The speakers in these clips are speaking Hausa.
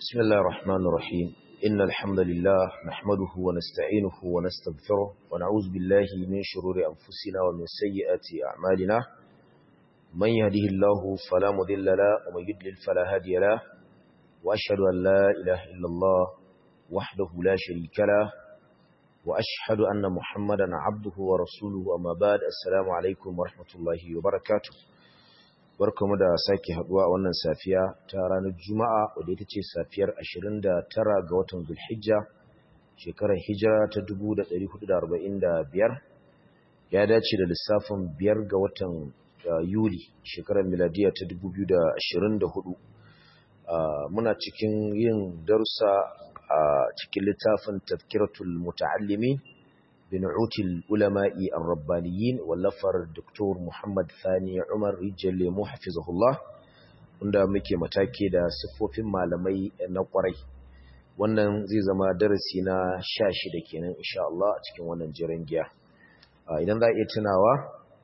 بسم الله الرحمن الرحيم إن الحمد لله نحمده ونستعينه ونستغفره ونعوذ بالله من شرور أنفسنا ومن سيئات أعمالنا من يهده الله فلا مذل له ومن يضلل فلا هادي له وأشهد أن لا إله إلا الله وحده لا شريك له وأشهد أن محمدا عبده ورسوله أما بعد السلام عليكم ورحمة الله وبركاته barkamu da sake haduwa a wannan safiya ta ranar Juma'a wadda ita ce safiyar 29 ga watan Zulhijja shekarar Hijira ta 1445 ya dace da lissafin 5 ga watan Yuli shekarar miladiya ta 2024 muna cikin yin darussa a cikin littafin Tazkiratul Muta'allimin بنعوت العلماء الربانيين واللفر الدكتور محمد ثاني عمر رجل محفظه الله wanda muke matake da siffofin malamai na kwarai wannan zai zama darasi na sha shida kenan insha Allah a cikin wannan jiran giya idan za a iya tunawa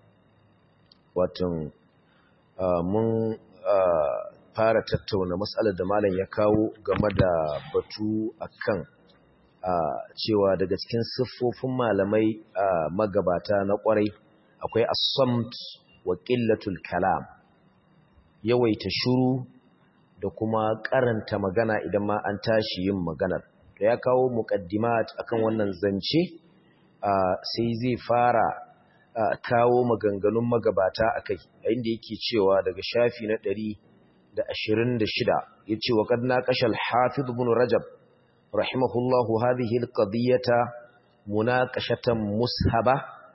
watan mun fara tattauna matsalar da malam ya kawo game da batu akan Uh, cewa daga cikin siffofin malamai uh, magabata na kwarai akwai asamt wa ƙillatul kalam yawaita shuru da kuma karanta magana idan ma an tashi yin maganar da ya kawo muqaddimat akan wannan zance uh, sai zai fara kawo maganganun magabata akai inda yake cewa daga shafi na 126 yace wa qad naqashal hafiz ibn rajab رحمه الله هذه القضية مناقشة مسهبة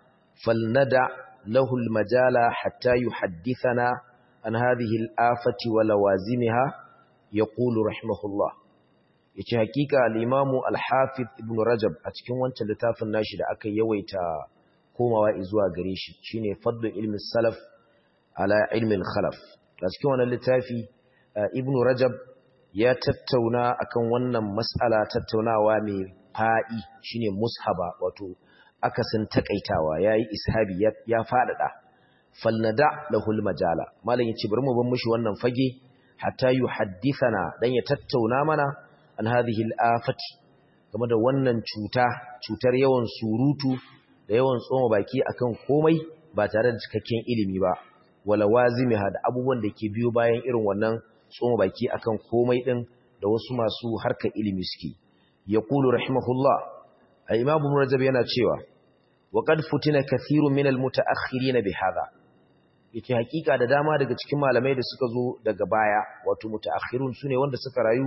فلندع له المجال حتى يحدثنا عن هذه الآفة ولوازمها يقول رحمه الله yace hakika al-Imam al-Hafiz Ibn Rajab a cikin wancan littafin nashi da aka yawaita komawa zuwa gare shi shine fadlu ilmi salaf ala ilmi al-khalaf a cikin wannan littafi Ibn Rajab ya tattauna akan wannan mas'ala tattaunawa mai fa'i shine mushaba wato akasin takaitawa yayi ishabi ya, ya fadada falnada lahul majala malam yace bari mu ban mushi wannan fage hatta yuhaddithana dan ya tattauna mana an hadhihi al-afati game da wannan cuta cutar yawan surutu da yawan tsoma baki akan komai ba tare da cikakken ilimi ba wala wazimiha da abubuwan da ke biyo bayan irin wannan tsoma baki akan komai din da wasu masu harkar ilimi suke yaqulu rahimahullah al-imam ibn rajab yana cewa wa qad futina kathirun min al-mutaakhirin bi hadha yace hakika da dama daga cikin malamai da suka zo daga baya wato mutaakhirun sune wanda suka rayu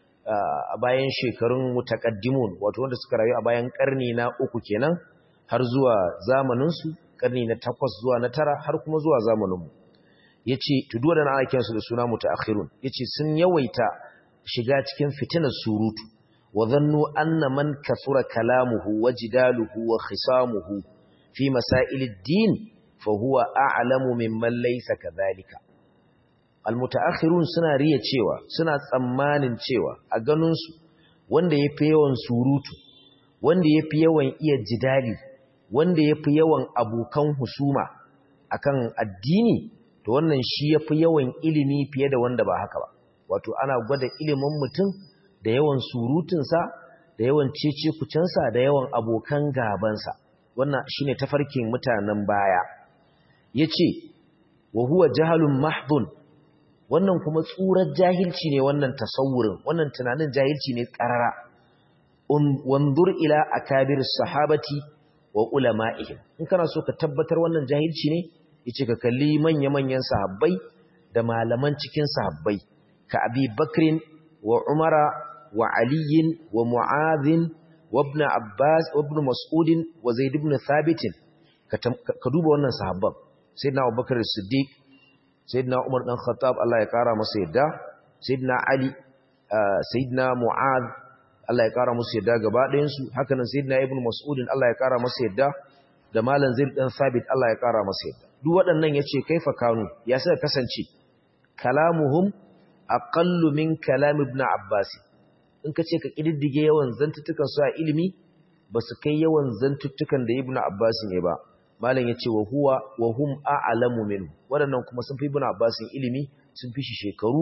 a bayan shekarun mutaqaddimun wato wanda suka rayu a bayan karni na uku kenan har zuwa zamanin su karni na 8 zuwa na 9 har kuma zuwa zamanin mu yace to duk wadannan ana kiransu da suna mutaakhirun yace sun yawaita shiga cikin fitinar surutu wa dhannu anna man kathura kalamuhu wa jidaluhu wa khisamuhu fi masailid-din fa huwa a'lamu mimman laysa kadhalika almutaakhirun suna riya cewa suna tsammanin cewa a ganin su wanda yafi yawan surutu wanda yafi yawan iya jidali wanda yafi yawan abokan husuma akan addini to wannan shi ya fi yawan ilimi fiye da wanda ba haka ba wato ana gwada ilimin mutum da yawan surutunsa da yawan cece kucensa da yawan abokan gabansa wannan shi ne tafarkin mutanen baya ya ce wa huwa jahalun mahdun wannan kuma tsurar jahilci ne wannan tasawurin wannan tunanin jahilci ne ƙarara wanzur ila akabir sahabati wa ulama'ihim in kana so ka tabbatar wannan jahilci ne yace ka kalli manya-manyan sahabbai da malaman cikin sahabbai ka Abi Bakrin wa Umara wa Ali wa Mu'adh wa Ibn Abbas wa Ibn Mas'ud wa Zaid ibn Thabit ka duba wannan sahabban Sayyidina Abu Bakr Siddiq Sayyidina Umar dan Khattab Allah ya kara masa yadda Sayyidina Ali Sayyidina Mu'adh Allah ya kara masa yadda gaba ɗayan su haka nan Sayyidina Ibn Mas'ud Allah ya kara masa yadda da Malam Zaid dan Thabit Allah ya kara masa yadda duk waɗannan ya ce kaifa kanu ya suka kasance kalamuhum aqallu min kalam ibn abbas in ka ce ka kididdige yawan zantuttukan su a ilimi ba su kai yawan zantuttukan da ibn abbas ne ba malam yace wa huwa wa hum a'lamu minhu waɗannan kuma sun fi ibn abbas ilimi sun fi shi shekaru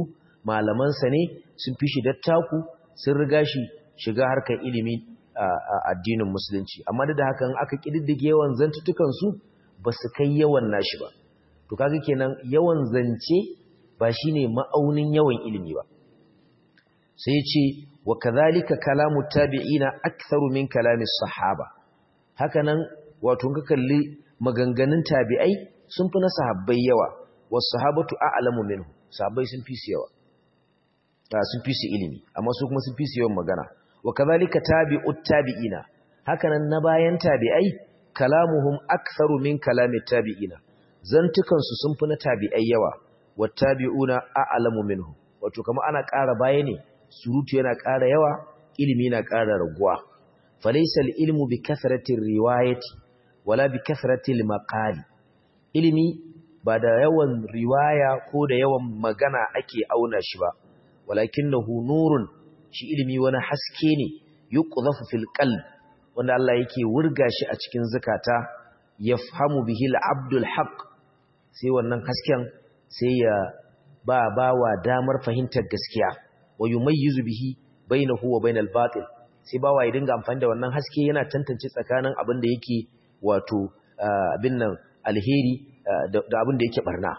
malamansa ne sun fi shi dattaku sun riga shi shiga harkar ilimi a addinin musulunci amma da hakan aka kididdige yawan zantutukansu ba su kai yawan nashi ba to kaga kenan yawan zance ba shine ma'aunin yawan ilimi ba sai ce wa kadhalika kalamu tabi'ina aktharu min kalami sahaba hakanan wato ka kalli maganganun tabi'ai sun fi na sahabbai yawa was sahabatu a'lamu minhu sahabbai sun fi su yawa sun fi su ilimi amma su kuma sun fi su yawan magana wa kadhalika tabi'ut tabi'ina hakanan na bayan tabi'ai kalamuhum aktharu min kalami tabi'ina zantukan su sun fi na tabi'ai yawa wat tabi'una a'lamu minhu wato kamar ana ƙara baya ne surutu yana ƙara yawa ilimi yana ƙara raguwa falaysa al-ilmu bi kathrati riwayati wala bi kathrati al-maqali ilimi ba da yawan riwaya ko da yawan magana ake auna shi ba walakinahu nurun shi ilimi wani haske ne yuqdhafu fil qalb wanda Allah yake wurga shi a cikin zakata yafhamu bihi al-abdul haqq sai wannan hasken sai ya ba bawa damar fahimtar gaskiya wa yumayyizu bihi bainahu wa bainal batil sai bawa ya dinga amfani da wannan haske yana tantance tsakanin abin da yake wato abin nan alheri da abin da yake barna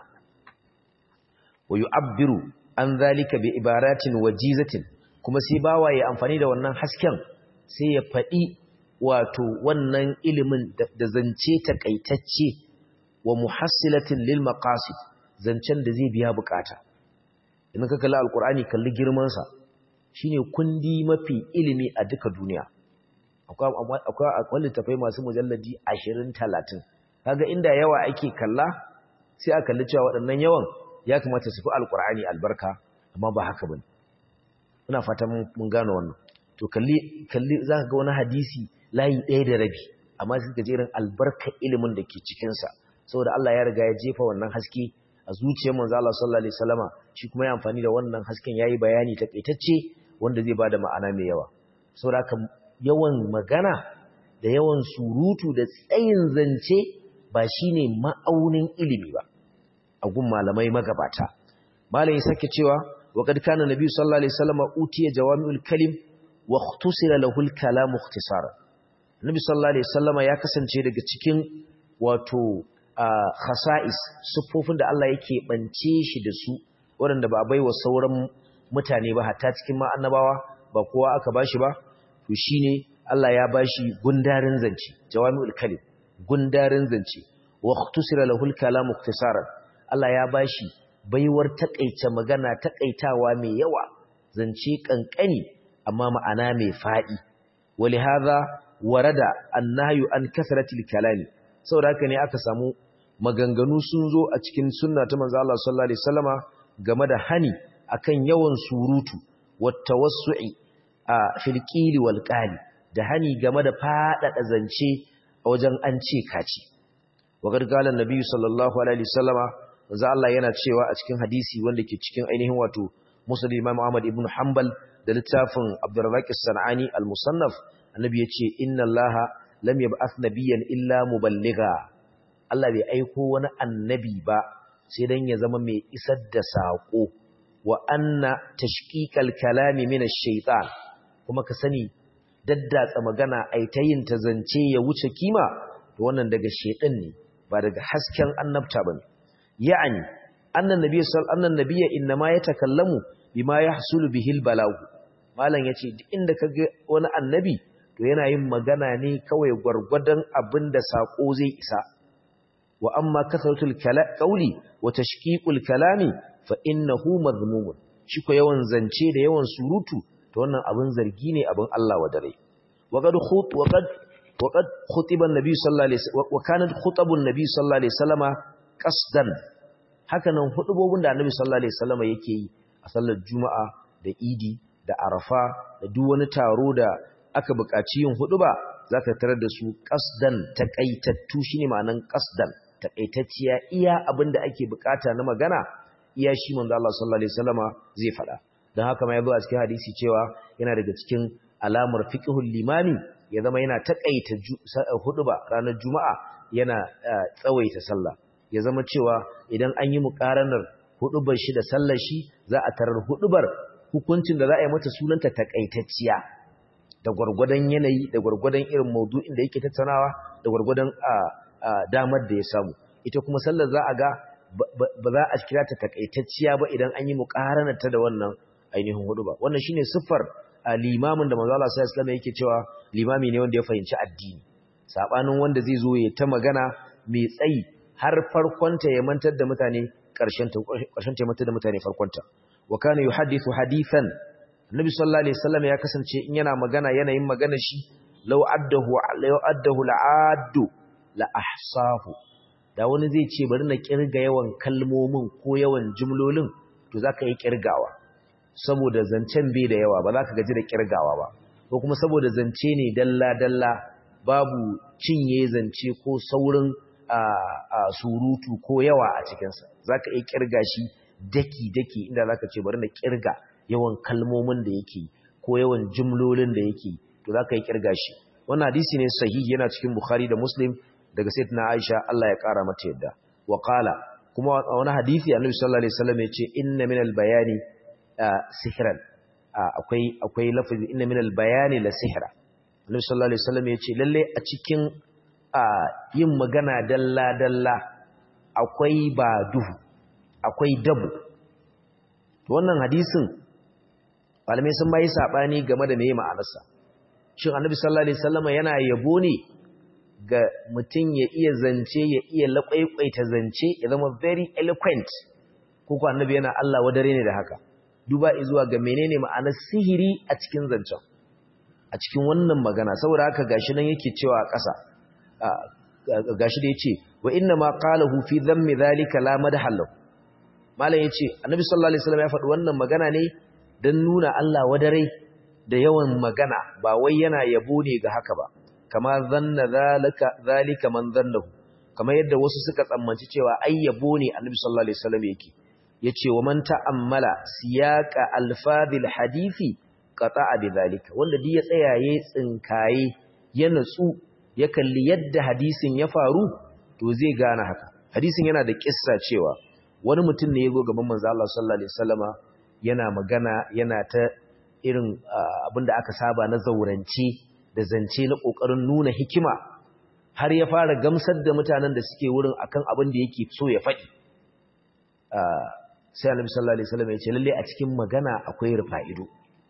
wa yu'abbiru an zalika bi ibaratin wajizatin kuma sai bawa ya amfani da wannan hasken sai ya faɗi wato wannan ilimin da zance takaitacce wa muhassilatin lil maqasid zancen da zai biya bukata idan ka kalli alqur'ani kalli girman sa shine kundi mafi ilimi a duka duniya akwai akwai akwai littafai masu mujalladi 20 30 kaga inda yawa ake kalla sai a kalli cewa waɗannan yawan ya kamata su fi alqur'ani albarka amma ba haka bane ina fata mun gano wannan to kalli kalli zaka ga wani hadisi layi ɗaya da rabi amma sai ka jerin albarka ilimin da ke cikin sa saboda Allah ya riga ya jefa wannan haske a zuciyar manzo Allah sallallahu alaihi wasallama shi kuma ya amfani da wannan hasken yayi bayani takaitacce wanda zai bada ma'ana mai yawa saboda haka yawan magana da yawan surutu da tsayin zance ba shine ma'aunin ilimi ba a gun malamai magabata malai sake cewa وقد كان النبي صلى الله عليه وسلم أوتي جوامع الكلم واختصر له الكلام اختصارا النبي صلى الله عليه وسلم ya kasance daga cikin wato khasa'is sufofin da Allah yake bance shi da su waɗanda ba a baiwa sauran mutane ba hatta cikin ma annabawa ba kowa aka bashi ba to shine Allah ya bashi gundarin zance jawami'ul kalim gundarin zance wa ikhtusira lahu al-kalam ikhtisaran Allah ya bashi baiwar takaice magana takaitawa mai yawa zance kankani amma ma'ana mai fadi wali hadha warada annahyu an kasratil kalami saboda haka ne aka samu maganganu sun zo a cikin sunna ta manzo Allah sallallahu alaihi wasallama game da hani akan yawan surutu wat tawassu'i a fil qili wal qali da hani game da fadada zance a wajen an ce kaci wa gargalan nabi sallallahu alaihi wasallama manzo Allah yana cewa a cikin hadisi wanda ke cikin ainihin wato Musnad Imam Ahmad ibn Hanbal da littafin Abdurrazzaq as-Sanani al-Musannaf annabi yace inna Allaha lam yab'ath nabiyyan illa muballigha Allah bai aiko wani annabi ba sai dan ya zama mai isar da sako wa anna tashqiqal kalami min ash-shaytan kuma ka sani daddatsa magana ai ta yin ta zance ya wuce kima to wannan daga shedan ne ba daga hasken annabta bane يعني أن النبي صلى أن النبي إنما يتكلم بما يحصل به البلاغ malan yace duk inda kage wani annabi to yana yin magana ne kawai gwargwadon abinda sako zai isa wa amma kasratul qawli wa tashqiqul kalami fa innahu madhmum shi ko yawan zance da yawan surutu to wannan abin zargi ne abin Allah wa dare wa qad khut wa qad wa qad khutiba an-nabi sallallahu alaihi wasallam wa kanat khutabun nabi sallallahu alaihi wasallama qasdan hakanan hudubobin da annabi sallallahu alaihi wasallam yake yi a sallar juma'a da idi da arafa da duk wani taro da aka buƙaci yin huduba zaka tarar da su qasdan taqaitattu shine ma'anan qasdan taqaitacciya iya abinda ake buƙata na magana iya shi manzo Allah sallallahu alaihi wasallama zai faɗa dan haka ma yazo a cikin hadisi cewa yana daga cikin alamar fiqhul limami ya zama yana takaita huduba ranar juma'a yana tsawaita sallah ya zama cewa idan an yi muƙaranar hudubar shi da sallar shi za a tarar hudubar hukuncin da za a yi mata sunanta takaitacciya da gwargwadon yanayi da gwargwadon irin maudu'in da yake tattaunawa da gwargwadon damar da ya samu ita kuma sallar za a ga ba za a kira ta takaitacciya ba idan an yi muƙaranarta da wannan ainihin hudu ba wannan shine siffar limamin da manzo Allah sallallahu alaihi wasallam yake cewa limami ne wanda ya fahimci addini sabanin wanda zai zo ya ta magana mai tsayi har farkonta ya mantar da mutane ƙarshen ta ƙarshen ta mantar da mutane farkonta wa kana yuhaddithu hadithan annabi sallallahu alaihi wasallam ya kasance in yana magana yanayin magana shi law addahu law addahu la'addu la ahsahu da wani zai ce bari na kirga yawan kalmomin ko yawan jumlolin to zaka yi kirgawa saboda zancen bai da yawa ba za ka gaji da kirgawa ba ko kuma saboda zance ne dalla dalla babu cinye zance ko saurin surutu ko yawa a cikinsa za ka iya kirga shi daki-daki inda za ka ce bari na kirga yawan kalmomin da yake ko yawan jumlolin da yake to za ka yi kirga shi wannan hadisi ne sahihi yana cikin bukhari da muslim daga sayyidina aisha Allah ya kara mata yadda wa qala kuma a wani hadisi annabi sallallahu alaihi wasallam ya ce inna minal bayani sihran akwai akwai lafazi inna minal bayani la sihra annabi sallallahu alaihi wasallam ya ce lalle a cikin yin magana dalla dalla akwai ba duhu akwai dabu wannan hadisin malamai sun bayi sabani game da meye ma'anarsa shin annabi sallallahu alaihi wasallam yana yabo ne ga mutum ya iya zance ya iya laƙwaiƙwaita zance ya zama very eloquent ko ko annabi yana Allah wadare ne da haka duba zuwa ga menene ma'anar sihiri a cikin zancen a cikin wannan magana saboda haka gashi nan yake cewa a ƙasa gashi da yace wa inna ma qalahu fi dhammi dhalika la madhallu malam yace annabi sallallahu alaihi wasallam ya faɗi wannan magana ne dan nuna Allah wadare da yawan magana ba wai yana yabo ne ga haka ba kama zanna zalika zalika man zannahu kamar yadda wasu suka tsammanci cewa ai yabo ne annabi sallallahu alaihi wasallam yake yace wa man ta'ammala siyaqa alfadhil hadisi qata'a bidhalika wanda duk ya tsaya yayin tsinkaye ya natsu ya kalli yadda hadisin ya faru to zai gane haka hadisin yana da kissa cewa wani mutum ne yazo gaban manzo Allah sallallahu alaihi wasallama yana magana yana ta irin abinda aka saba na zaurance da zance na kokarin nuna hikima har ya fara gamsar da mutanen da suke wurin akan abin da yake so ya faɗi sai annabi sallallahu alaihi wasallam ya ce lalle a cikin magana akwai rufa'ido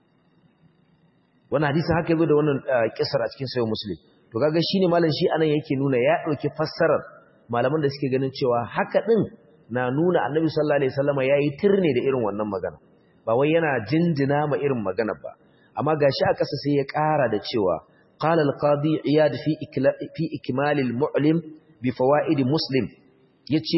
wannan hadisin haka yazo da wannan kisar a cikin sahih muslim to kaga shine malam shi anan yake nuna ya dauki fassarar malaman da suke ganin cewa haka din na nuna annabi sallallahu alaihi wasallam yayi tirne da irin wannan magana ba wai yana jinjina ma irin magana ba amma gashi a kasa sai ya ƙara da cewa qala al-qadi iyad fi fi ikmal al-mu'lim bi fawaid muslim yace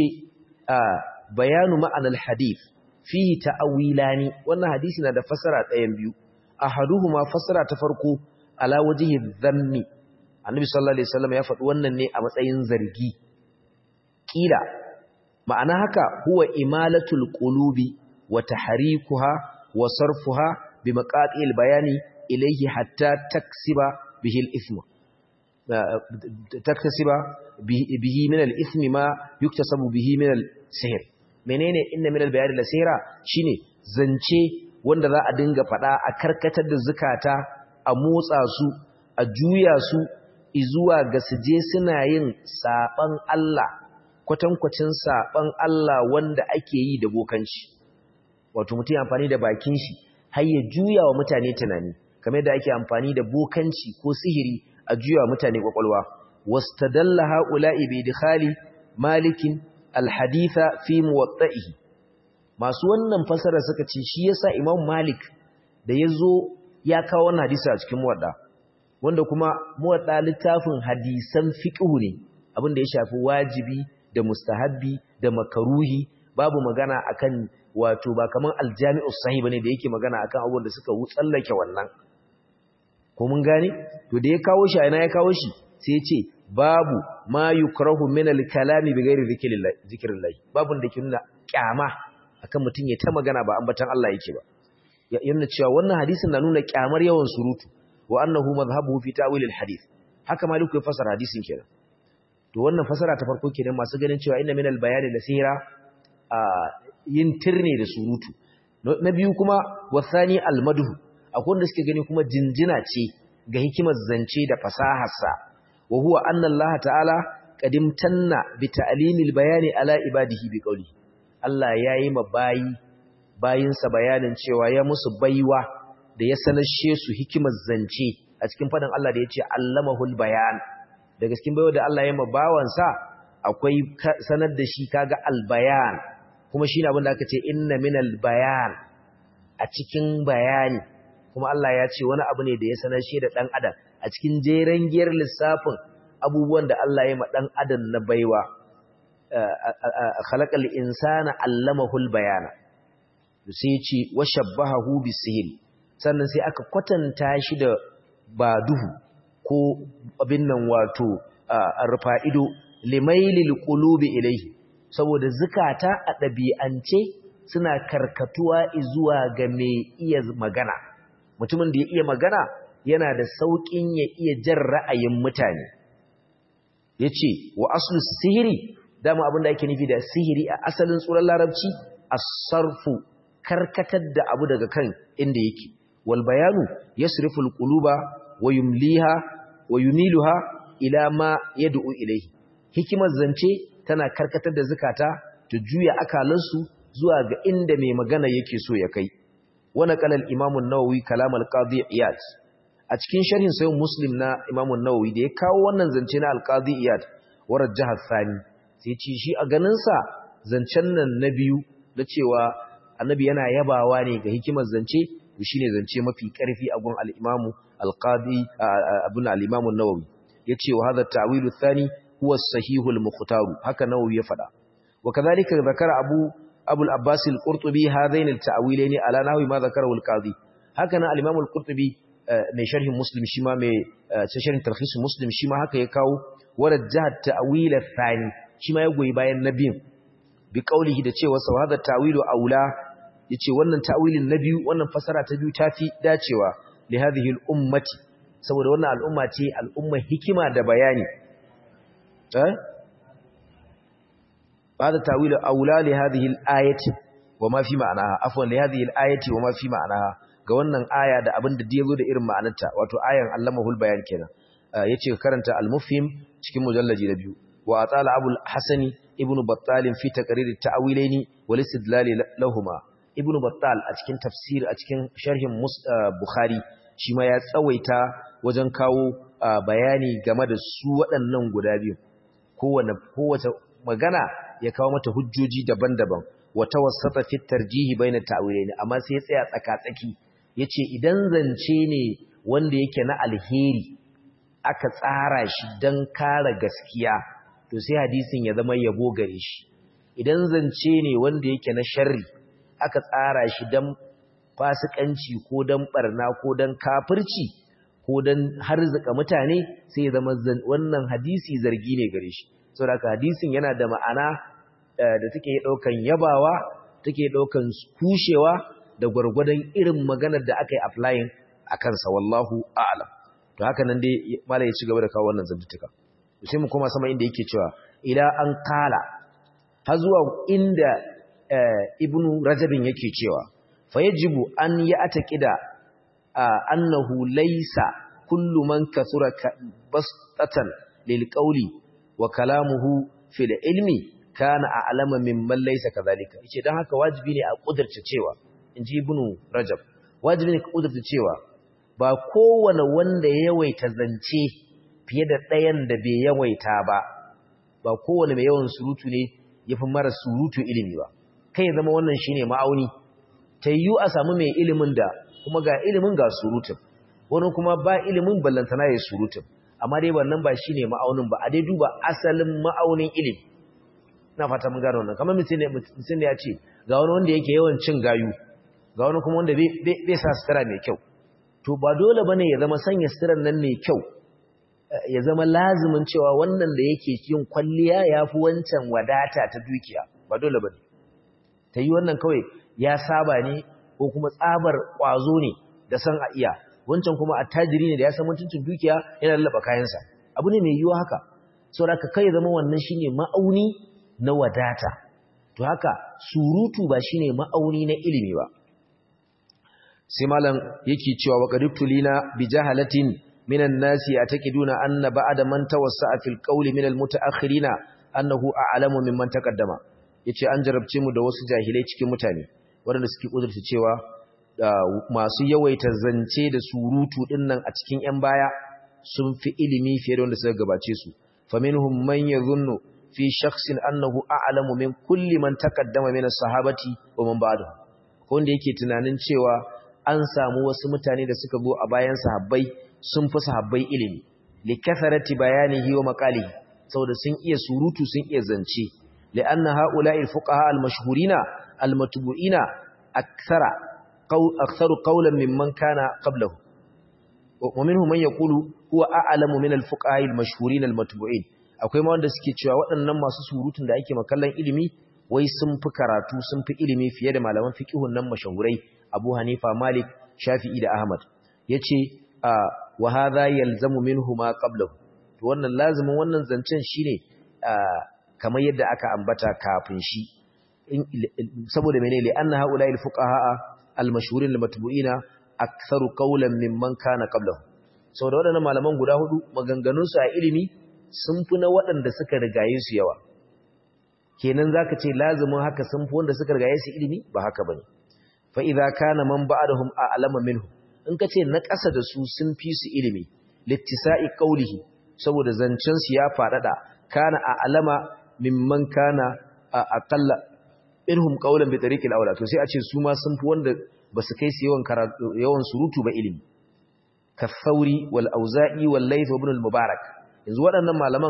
bayanu ma'anar hadith fihi ta'awilani wannan hadisi na da fasara ɗayan biyu ahaduhuma fasara ta farko ala wajhi dhammi annabi sallallahu alaihi wasallam ya faɗi wannan ne a matsayin zargi kila ma'ana haka huwa imalatul qulubi wa tahrikuha wa sarfuha bi maqatil bayani ilayhi hatta taksiba bihi al-ithma taktasiba bihi min al-ithmi ma yuktasabu bihi min al-sihr menene inna min al-bayan al-sihra shine zance wanda za a dinga fada a karkatar da zukata a motsa su a juya su izuwa ga suje suna yin saban Allah kwatankwacin saban Allah wanda ake yi da bokanci wato mutum amfani da bakin shi har ya juya wa mutane tunani kamar da ake amfani da bokanci ko sihiri a juya wa mutane kwakwalwa wastadalla haula'i bi idkhali malikin alhaditha fi muwatta'ihi masu wannan fasara suka ce shi yasa Imam Malik da yazo ya kawo wannan hadisi a cikin muwadda wanda kuma muwadda littafin hadisan fiqh ne abin da ya shafi wajibi da mustahabbi da makaruhi babu magana akan wato ba kaman aljami'u sahih bane da yake magana akan abubuwan da suka wutsallake wannan ko mun gane to da ya kawo shi a ina ya kawo shi sai ya ce babu ma yukrahu min al-kalami bighairi zikrillah babun da ke nuna kyama akan mutun ya ta magana ba ambatan Allah yake ba ya nuna cewa wannan hadisin na nuna kyamar yawan surutu wa annahu madhhabuhu fi ta'wil al-hadith haka maliku ya fasara hadisin kenan to wannan fasara ta farko kenan masu ganin cewa inna min al-bayani la sihra yin tirne da surutu na biyu kuma wasani almadhu akwai wanda suke gani kuma jinjina ce ga hikimar zance da fasaharsa wa huwa anna Allah ta'ala qadimtanna bi ta'limil bayani ala ibadihi bi qawli Allah yayi ma bayi bayinsa bayanin cewa ya musu baiwa da ya sanashe su hikimar zance a cikin fadan Allah da yace allamahul bayan daga cikin baiwa da Allah ya ma bawansa akwai sanar da shi kaga albayan kuma shine abin da aka ce inna minal bayan a cikin bayani kuma Allah ya ce wani abu ne da ya sanar shi da dan adam a cikin jeren giyar lissafin abubuwan da Allah ya ma dan adam na baiwa khalaqal insana allamahul bayana sai ya ce washabbahu bisihri sannan sai aka kwatanta shi da ba duhu ko abin nan wato rufa ido limailil qulubi ilayhi saboda zukata a ɗabi'ance suna karkatuwa zuwa ga mai iya magana mutumin da ya iya magana yana da sauƙin ya iya jan ra'ayin mutane yace wa aslu sihiri dama abin da ake nufi da sihiri a asalin tsuran larabci as-sarfu karkatar da abu daga kan inda yake wal bayanu yasrifu al-quluba wa yumliha wa yumiluha ila ma yad'u ilayhi hikimar zance tana karkatar da zukata ta juya akalansu zuwa ga inda mai magana yake so ya kai wani kalal imamun nawawi kalam al-qadi iyad a cikin sharhin sayin muslim na imamun nawawi da ya kawo wannan zance na al-qadi iyad warar jihar sani sai ce shi a ganinsa zancen nan na biyu da cewa annabi yana yabawa ne ga hikimar zance shi ne zance mafi karfi a gun al-imamu al-qadi abun al-imamun nawawi yace wa hadha ta'wilu thani huwa sahihul mukhtaru haka nawawi ya fada wa kadhalika zakara abu abu al-abbas al-qurtubi hadain al-ta'wilain ala nahwi ma zakarahu al-qadi haka nan al-imam al-qurtubi mai sharhin muslim shi ma mai sharhin tarhis muslim shi ma haka ya kawo warajjaha ta'wil al-thani shi ma ya goyi bayan nabiyin bi qaulihi da cewa sa hada ta'wilu aula yace wannan ta'wilin na biyu wannan fasara ta biyu tafi dacewa li hadhihi al-ummati saboda wannan al'umma ce al'umma hikima da bayani هذا تأويل أولى لهذه الآية وما في معناها عفوا لهذه الآية وما في معناها ga wannan aya da abin da yazo da irin ma'anarta wato ayan allamahul bayan kenan yace karanta al-mufhim cikin mujallaji na biyu wa atala abul hasani ibnu battal fi taqrir at-ta'wilaini wal istidlal lahumma ibnu battal a cikin tafsir a cikin sharhin bukhari shi ma ya tsawaita wajen kawo bayani game da su waɗannan guda biyu kowane kowace magana ya kawo mata hujjoji daban-daban wata wasata fi tarjihi baina ta'wilaini amma sai ya tsaya tsaka-tsaki yace idan zance ne wanda yake na alheri aka tsara shi dan kare gaskiya to sai hadisin ya zama yabo gare shi idan zance ne wanda yake na sharri aka tsara shi dan fasikanci ko dan barna ko dan kafirci ko dan harzuka mutane sai ya zama wannan hadisi zargi ne gare shi saboda hadisin yana da ma'ana da take daukan yabawa take daukan kushewa da gwargwadon irin maganar da aka yi applying a kansa wallahu a'lam to haka nan dai malai ya ci gaba da kawo wannan zantuka sai mu koma sama inda yake cewa ila an kala har zuwa inda ibnu rajabin yake cewa fa yajibu an ya ataqida annahu laysa kullu man kathura bastatan lil qawli wa kalamuhu fil ilmi kana a'lama mimman laysa kadhalika yace dan haka wajibi ne a kudurta cewa inji ibnu rajab wajibi ne ka kudurta cewa ba kowane wanda ya yawaita zance fiye da ɗayan da bai yawaita ba ba kowane mai yawan surutu ne yafi mara surutu ilimi ba kai zama wannan shine ma'auni tayyu a samu mai ilimin da kuma ga ilimin ga surutun wani kuma ba ilimin ballantana ya surutun amma dai wannan ba shine ma'aunin ba a dai duba asalin ma'aunin ilimi na fata mun gano wannan kamar mutum ne ya ce ga wani wanda yake yawan cin gayu ga wani kuma wanda bai sa sutura mai kyau to ba dole bane ya zama sanya suturar nan mai kyau ya zama lazimin cewa wannan da yake yin kwalliya yafi wancan wadata ta dukiya ba dole bane ta yi wannan kawai ya saba ne ko kuma tsabar kwazo ne da san a iya wancan kuma attajiri ne da ya san mutuncin dukiya yana lallaba kayansa abu ne mai yiwuwa haka saboda ka kai zama wannan shine ma'auni na wadata to haka surutu ba shine ma'auni na ilimi ba sai malam yake cewa wa qadibtulina bi jahalatin minan nasi ataqiduna anna ba'da man tawassa'a fil qawli min al mutaakhirina annahu a'lamu mimman taqaddama yace an jarabce mu da wasu jahilai cikin mutane waɗanda suke kudurta cewa masu yawaita zance da surutu dinnan a cikin ƴan baya sun fi ilimi fiye da wanda suka gabace su faminhum man yadhunnu fi shakhsin annahu a'lamu min kulli man taqaddama min as-sahabati wa man ba'dahu wanda yake tunanin cewa an samu wasu mutane da suka zo a bayan sahabbai sun fi sahabbai ilimi li kathrati bayanihi wa maqalihi saboda sun iya surutu sun iya zance li'anna ha'ula'i al-fuqaha al-mashhurina al-matbu'ina akthara qaw aktharu qawlan mimman kana qablahu wa minhum man yaqulu huwa a'lamu min al-fuqaha al-mashhurin al-matbu'in akwai ma wanda suke cewa waɗannan masu surutun da ake makallan ilimi wai sun fi karatu sun fi ilimi fiye da malaman fiqihun nan mashahurai Abu Hanifa Malik Shafi'i da Ahmad yace wa hadha yalzamu minhu ma qablahu to wannan lazimin wannan zancen shine kamar yadda aka ambata kafin shi saboda menene li anna haula al fuqaha al mashhurin al matbu'ina aktharu qawlan mimman kana qablahu saboda wadannan malaman guda hudu maganganun su a ilimi sun fi na waɗanda suka rigaye su yawa kenan zaka ce lazimin haka sun fi wanda suka rigaye su ilimi ba haka bane fa idza kana man ba'dahum a'lama minhu in kace na ƙasa da su sun fi su ilimi littisa'i qawlihi saboda zancen su ya fadada kana a'lama mimman kana aqalla irhum qawlan bi tariqil awla to sai a ce su ma sun fi wanda basu kai su yawan yawan surutu ba ilimi ka thauri wal auza'i wal layth ibn al mubarak yanzu waɗannan malaman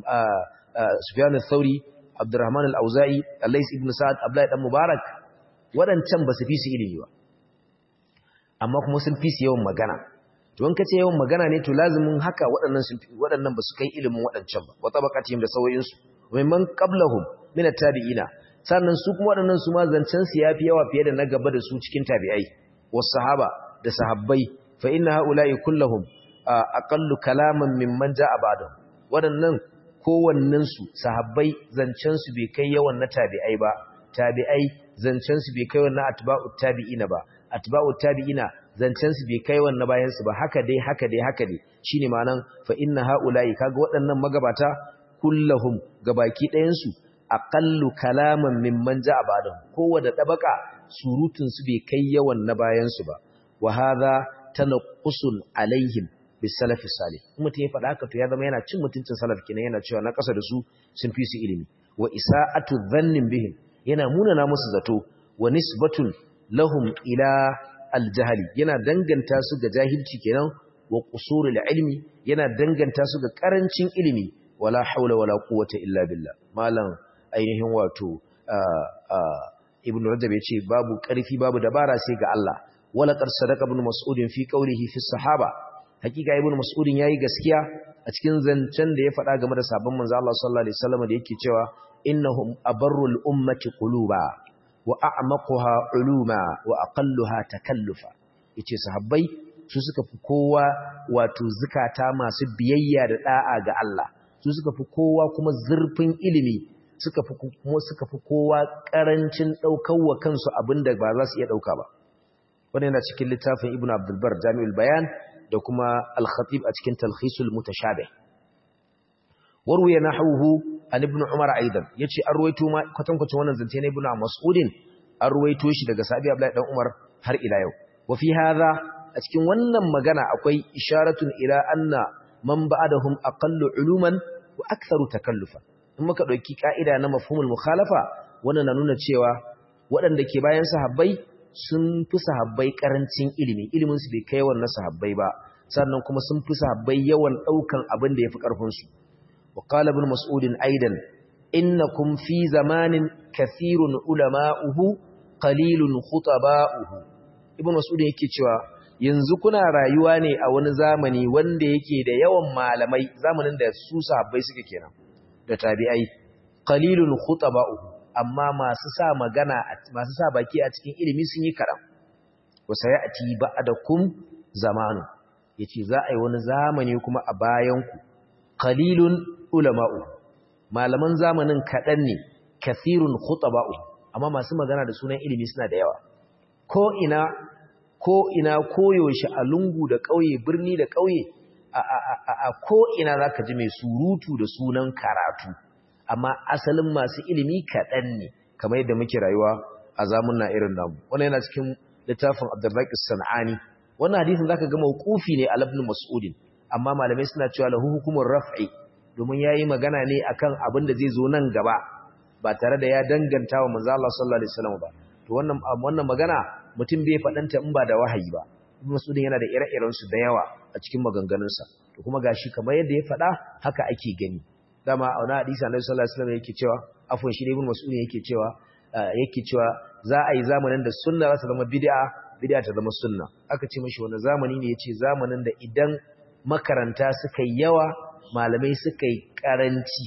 sufyan al-thauri abdurrahman al-auza'i al-layth ibn sa'ad abdullahi dan mubarak waɗancan basu fi su ilimi ba amma kuma sun fi su yawan magana to in kace yawan magana ne to lazimin haka waɗannan sun waɗannan basu kai ilimin waɗancan ba wa tabaqatihim da sawayin su mimman qablahum min at-tabi'ina sannan su kuma waɗannan su ma zancen su yafi yawa fiye da na gaba da su cikin tabi'ai was sahaba da sahabbai fa inna haula'i kulluhum aqallu kalaman mimman ja'a ba'dahum waɗannan kowannen su sahabbai zancen su bai kai yawan na tabi'ai ba tabi'ai zancen su bai kai wannan atba'ut tabi'ina ba atba'ut tabi'ina zancen su bai kai wannan bayan su ba haka dai haka dai haka dai shine ma'anan fa inna haula'i kaga waɗannan magabata kullahum gabaki ɗayan su aqallu kalaman mimman ja'a ba'dahum kowace dabaka surutun su bai kai yawan na bayan su ba wa hadha tanqusul alaihim bisalafi salih mutum ya faɗa haka to ya zama yana cin mutuncin salaf kenan yana cewa na ƙasa da su sun fi su ilimi wa isa'atu dhannin bihim yana munana musu zato wa nisbatun lahum ila aljahali yana danganta su ga jahilci kenan wa qusurul ilmi yana danganta su ga karancin ilimi wala haula wala quwwata illa billah malam ainihin wato ibnu rajab yace babu karfi babu dabara sai ga Allah wala qad sadaqa ibn mas'ud fi qawlihi fi sahaba hakika ibn mas'ud yayi gaskiya a cikin zancen da ya faɗa game da sabon manzo Allah sallallahu alaihi wasallam da yake cewa innahum abarrul ummati quluba wa a'maquha uluma wa aqalluha takallufa yace sahabbai su suka fi kowa wato zukata masu biyayya da da'a ga Allah su suka fi kowa kuma zurfin ilimi suka fi kuma suka fi kowa karancin daukar wa kansu abinda ba za su iya dauka ba wannan yana cikin littafin Ibn Abdul Bar Jami'ul Bayan da kuma Al-Khatib a cikin Talkhisul Mutashabih warwaye nahwuhu an Ibn Umar aidan yace an ruwaito ma kwatankwacin wannan zance na Ibn Mas'udin an ruwaito shi daga Sahabi Abdullah dan Umar har ila yau wa fi hadha a cikin wannan magana akwai isharatun ila anna man ba'dahum aqallu uluman wa aktharu takallufa in muka dauki ka'ida na mafhumul mukhalafa wannan na nuna cewa waɗanda ke bayan sahabbai sun fi sahabbai karancin ilimi ilimin su bai kai wannan sahabbai ba sannan kuma sun fi sahabbai yawan daukan abin da yafi karfin su wa qala ibn mas'ud aidan innakum fi zamanin kathirun ulama'uhu qalilun khutaba'uhu ibn mas'ud yake cewa yanzu kuna rayuwa ne a wani zamani wanda yake da yawan malamai zamanin da su sahabbai suke kenan da tabi'ai qalilun khutaba'uhu amma masu sa magana masu sa baki a cikin ilimi sun yi karam wa sayati ba'dakum zamanu yace za a yi wani zamani kuma a bayan ku qalilun ulama'u malaman zamanin kadan ne kathirun khutaba'u amma masu magana da sunan ilimi suna da yawa ko ina ko ina koyaushe a lungu da ƙauye birni da ƙauye a ko ina zaka ji mai surutu da sunan karatu amma asalin masu ilimi kaɗan ne kamar yadda muke rayuwa a zamunna irin namu wannan yana cikin littafin Abdurraqi Sanani wannan hadisin zaka ga mauqufi ne al ibn Mas'ud amma malamai suna cewa lahu hukumur raf'i domin yayi magana ne akan abin da zai zo nan gaba ba tare da ya danganta wa manzo Allah sallallahu alaihi wasallam ba to wannan wannan magana mutum bai fadanta in ba da wahayi ba Ibn Mas'ud yana da ire-iren su da yawa a cikin maganganunsa to kuma gashi kamar yadda ya fada haka ake gani dama a wani hadisi Annabi sallallahu alaihi wasallam yake cewa afwan shi Ibn Mas'ud yake cewa yake cewa za a yi zamanin da sunna za ta zama bid'a bid'a ta zama sunna aka ce mashi wani zamani ne yace zamanin da idan makaranta suka yi yawa malamai suka yi karanci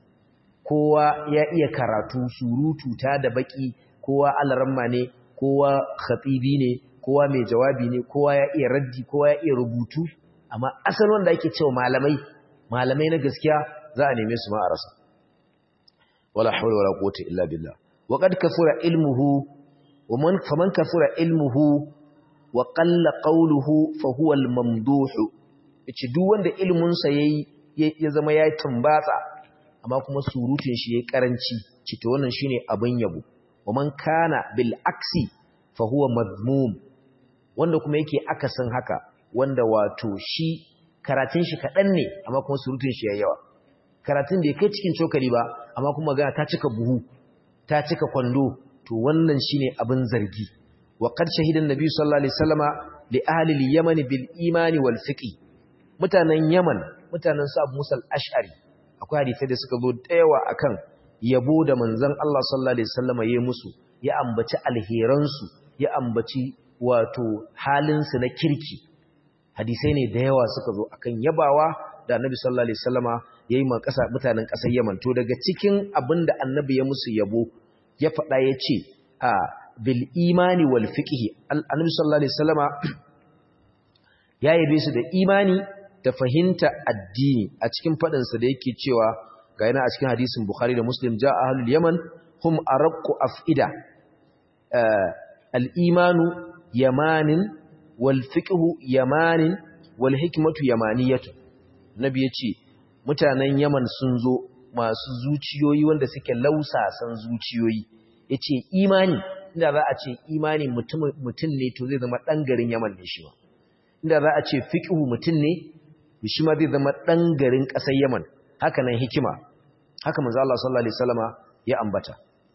kowa ya iya karatu surutu ta da baki kowa alaramma ne kowa khatibi ne kowa mai jawabi ne kowa ya iya raddi kowa ya iya rubutu amma asalin wanda ake cewa malamai malamai na gaskiya za a neme su ma a rasa wala hawla wala quwwata illa billah wa qad kafura ilmuhu wa man faman kafura ilmuhu wa qalla qawluhu fa huwa al-mamduh yace duk wanda ilmin sa yayi ya zama yayi tumbatsa amma kuma surutun shi yayi karanci cito wannan shine abin yabo wa man kana bil aksi fa huwa madmum wanda kuma yake akasin haka wanda wato shi karatun shi kadan ne amma kuma surutun shi yayi yawa karatun da kai cikin cokali ba amma kuma ga ta cika buhu ta cika kwando to wannan shine abin zargi wa qad shahida an-nabi sallallahu alaihi wasallama li ahli al-yaman bil imani wal fiqh mutanen yaman mutanen su abu musal ash'ari akwai hadisi da suka zo dayawa akan yabo da manzon Allah sallallahu alaihi wasallama yayi musu ya ambaci alheran su ya ambaci wato halin su na kirki hadisai ne da yawa suka zo akan yabawa da annabi sallallahu alaihi wasallama yayi ma kasa mutanen kasar Yaman to daga cikin abinda annabi ya musu yabo ya faɗa yace a bil imani wal fiqh annabi sallallahu alaihi wasallama ya yabe su da imani da fahimta addini a cikin fadin sa da yake cewa ga yana a cikin hadisin Bukhari da Muslim ja ahlul Yaman hum araqqu afida al imanu yamanin wal fiqh yamanin wal hikmatu yamaniyatu nabi yace mutanen Yaman sun zo masu zuciyoyi wanda suke lausasan zuciyoyi yace imani inda za a ce imani mutum ne to zai zama dan garin Yaman ne shi ma inda za a ce fiqhu mutum ne shi ma zai zama dan garin ƙasar Yaman haka nan hikima haka manzo Allah sallallahu alaihi wasallama ya ambata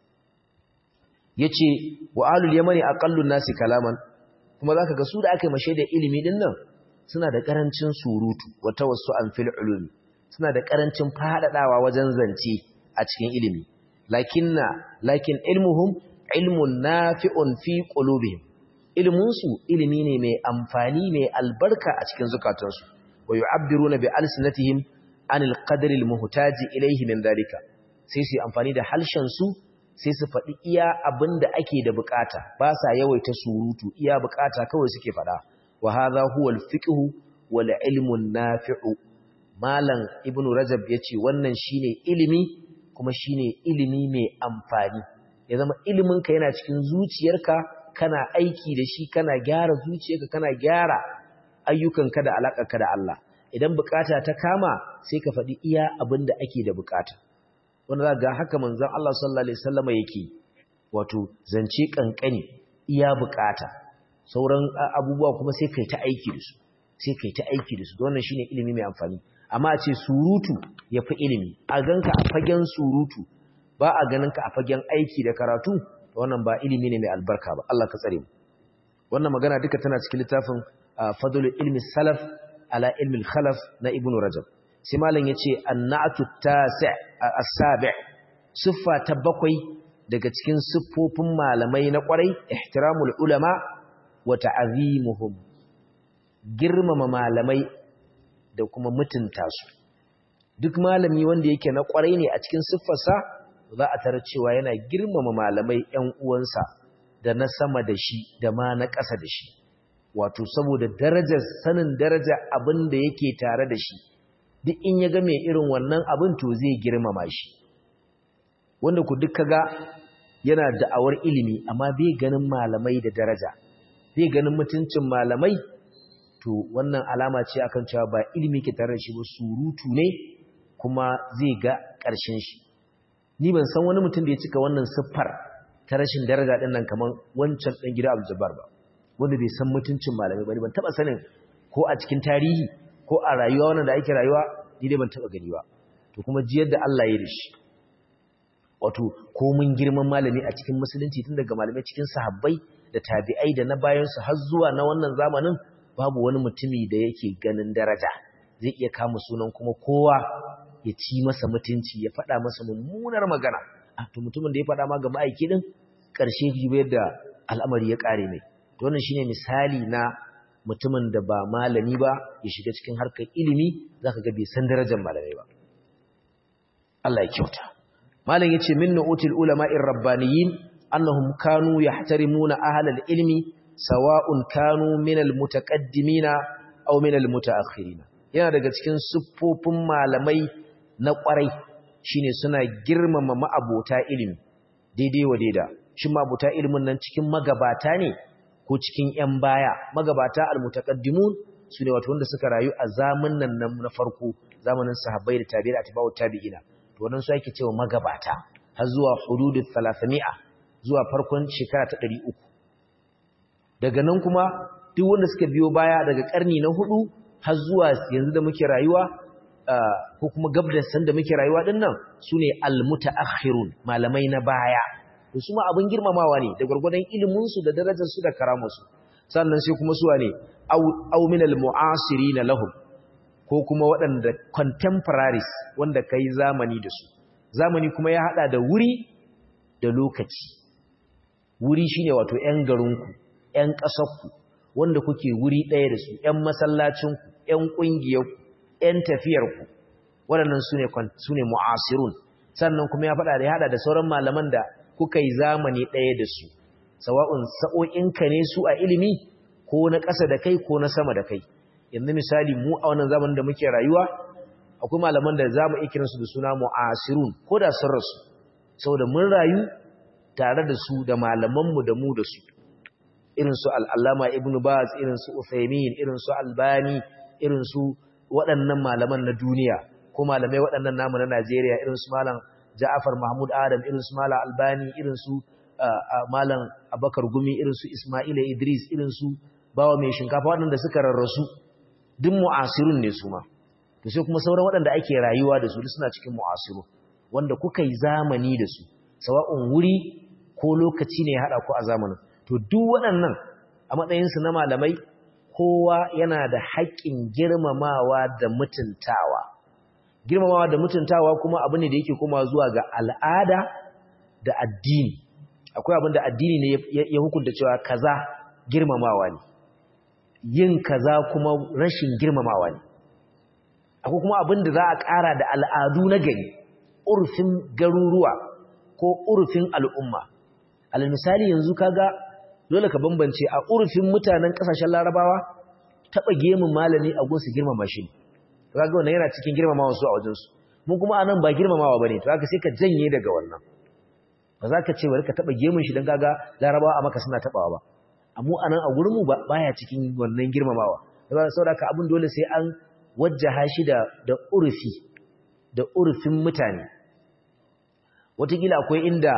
yace wa alul yamani aqallun nasi kalaman kuma zaka ga su da aka yi mashe da ilimi din nan suna da karancin surutu wa tawassu'an fil ulumi suna da karancin fadadawa wajen zance a cikin ilimi lakinna lakin ilmuhum ilmun nafi'un fi qulubihim ilmun su ilimi ne mai amfani mai albarka a cikin zukatansu wa yu'abbiruna bi alsinatihim anil qadri almuhtaji ilayhi min dalika sai su amfani da halshen su sai su faɗi iya abinda ake da bukata ba sa yawaita surutu iya bukata kawai suke faɗa wa hadha huwa alfiqhu wal ilmu nafi'u malam ibnu rajab yace wannan shine ilimi kuma shine ilimi mai amfani ya zama iliminka yana cikin zuciyarka kana aiki da shi kana gyara zuciyarka kana gyara ayyukanka da alaƙarka da Allah idan bukata ta kama sai ka faɗi iya abin da ake da bukata wanda za ga haka manzon Allah sallallahu alaihi wasallam yake wato zance kankani iya bukata sauran abubuwa kuma sai kai ta aiki da su sai kai ta aiki da su wannan shine ilimi mai amfani amma a ce surutu yafi ilimi a ganka a fagen surutu ba a ganin ka a fagen aiki da karatu wannan ba ilimi ne mai albarka ba Allah ka tsare mu wannan magana duka tana cikin littafin fadlul ilmi salaf ala ilmi khalaf na ibnu rajab sai malam yace annatu tasi' as-sabi' siffa ta bakwai daga cikin siffofin malamai na kwarai ihtiramul ulama wa ta'zimuhum girmama malamai da kuma mutunta su duk malami wanda yake na kwarai ne a cikin siffarsa za a tara cewa yana girmama malamai ‘yan uwansa da na sama da shi da ma na ƙasa da shi, wato saboda darajar sanin daraja abin da yake tare da shi, duk in ya ga mai irin wannan abin to zai girmama shi. wanda ku duk kaga yana da'awar ilimi amma bai ganin malamai da daraja bai ganin mutuncin malamai to wannan alama ce akan cewa ba ilimi ke tare da shi ba surutu ne kuma zai ga ƙarshen shi ni ban san wani mutum da ya cika wannan siffar ta rashin daraja din nan kaman wancan dan gida Abdul Jabbar ba wanda bai san mutuncin malamai ba ban taba sanin ko a cikin tarihi ko a rayuwa wannan da ake rayuwa ni dai ban taba gani ba to kuma ji yadda Allah ya yi da shi wato komin girman malami a cikin musulunci tun daga malamai cikin sahabbai da tabi'ai da na bayansu har zuwa na wannan zamanin babu wani mutumi da yake ganin daraja zai iya kama sunan kuma kowa ya ci masa mutunci ya faɗa masa mummunar magana a to mutumin da ya faɗa ma ga ma'aiki din ƙarshe jibe yadda al'amari ya ƙare mai to wannan shine misali na mutumin da ba malami ba ya shiga cikin harkar ilimi zaka ga bai san darajar malamai ba Allah ya kyauta malam yace min nu'util ulama'ir rabbaniyin annahum kanu yahtarimuna ahlal ilmi sawa'un kanu minal mutaqaddimina aw minal mutaakhirina yana daga cikin siffofin malamai na kwarai shine suna girmama ma'abota ilimi daidai wa daida shin ma'abota ilimin nan cikin magabata ne ko cikin ƴan baya magabata almutaqaddimun sune wato wanda suka rayu a zamanin nan na farko zamanin sahabbai da tabi'i da tabi'ut tabi'ina to wannan su ake cewa magabata har zuwa hududul 300 zuwa farkon shekara ta 300 daga nan kuma duk wanda suka biyo baya daga karni na hudu har zuwa yanzu da muke rayuwa ko kuma gabdan san da muke rayuwa din nan sune almutaakhirun malamai na baya to su ma abin girmamawa ne da gurgurdan ilimin su da darajar su da karamar su sannan sai kuma su wane aw min almu'asirin lahum ko kuma waɗanda contemporaries wanda kai zamani da su zamani kuma ya hada da wuri da lokaci wuri shine wato ƴan garinku ƴan ƙasarku wanda kuke wuri ɗaya da su ƴan masallacinku ƴan ƙungiyarku ƴan tafiyarku waɗannan sune sune mu'asirun sannan kuma ya faɗa da ya hada da sauran malaman da kuka yi zamani ɗaya da su sawa'un sa'o'inka ne su a ilimi ko na ƙasa da kai ko na sama da kai yanzu misali mu a wannan zamanin da muke rayuwa akwai malaman da za mu iya kiransu da suna mu'asirun ko da sun rasu saboda mun rayu tare da su da malamanmu da mu da su irin su al'allama ibn baz irin su uthaymin irin su albani irin su waɗannan malaman na duniya ko malamai waɗannan namu na najeriya irin su malam ja'afar mahmud adam irin su malam albani irin su malam abakar gumi irin su ismaila idris irin su bawa mai shinkafa waɗanda suka rarrasu duk mu'asirun ne su ma to sai kuma sauran waɗanda ake rayuwa da su duk suna cikin mu'asiru wanda kuka yi zamani da su sawa'un wuri ko lokaci ne ya haɗa ku a zamanin to duk waɗannan a matsayinsu na malamai kowa yana da haƙƙin girmamawa da mutuntawa girmamawa da mutuntawa kuma abu ne da yake koma zuwa ga al'ada da addini akwai abin da addini ne ya hukunta cewa kaza girmamawa ne yin kaza kuma rashin girmamawa ne akwai kuma abin da za a ƙara da al'adu na gari urfin garuruwa ko urfin al'umma alal misali yanzu kaga dole ka bambance a urfin mutanen ƙasashen larabawa taɓa gemun malami a gunsu girmama shi kaga wannan yana cikin girmamawa su a wajensu mun kuma anan ba girmamawa bane to haka sai ka janye daga wannan ba za ka ce bari ka taɓa gemun shi don kaga larabawa a maka suna taɓawa ba amma anan a gurin mu baya cikin wannan girmamawa saboda ka abin dole sai an wajjaha shi da da urfi da urfin mutane wataƙila akwai inda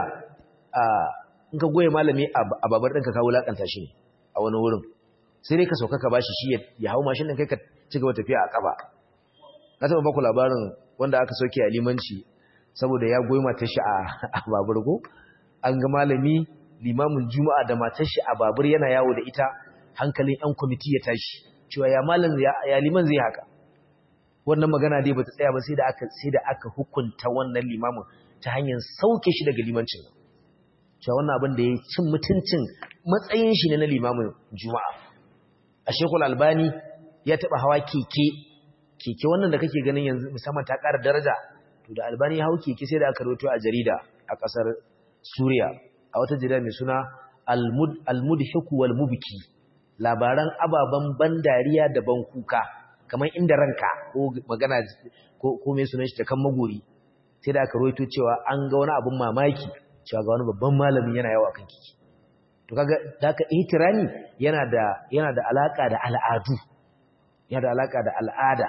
in ka goye malami a babar ɗinka ka wulaƙanta shi a wani wurin sai dai ka sauka ka bashi shi ya hau mashin ɗin kai ka ci gaba tafiya a ƙafa na taɓa baku labarin wanda aka sauke a limanci saboda ya goyi matar shi a babur ko an ga malami limamin juma'a da matar shi a babur yana yawo da ita hankalin yan kwamiti ya tashi cewa ya malam ya liman zai haka wannan magana dai bata tsaya ba sai da aka sai da aka hukunta wannan limamin ta hanyar sauke shi daga limancin cewa wannan abin da ya cin mutuncin matsayin shi ne na limamin juma'a a shekul albani ya taba hawa keke keke wannan da kake ganin yanzu musamman ta ƙara daraja to da albani ya hau keke sai da aka rawaito a jarida a ƙasar suriya a wata jarida mai suna al-mudhiku wal mubki labaran ababan ban dariya da ban kuka kamar inda ranka ko magana ko ko mai sunan shi ta kan magori sai da aka roito cewa an ga wani abun mamaki cewa ga wani babban malami yana yawa kan kiki to kaga haka ihtirami yana da yana da alaka da al'adu yana da alaka da al'ada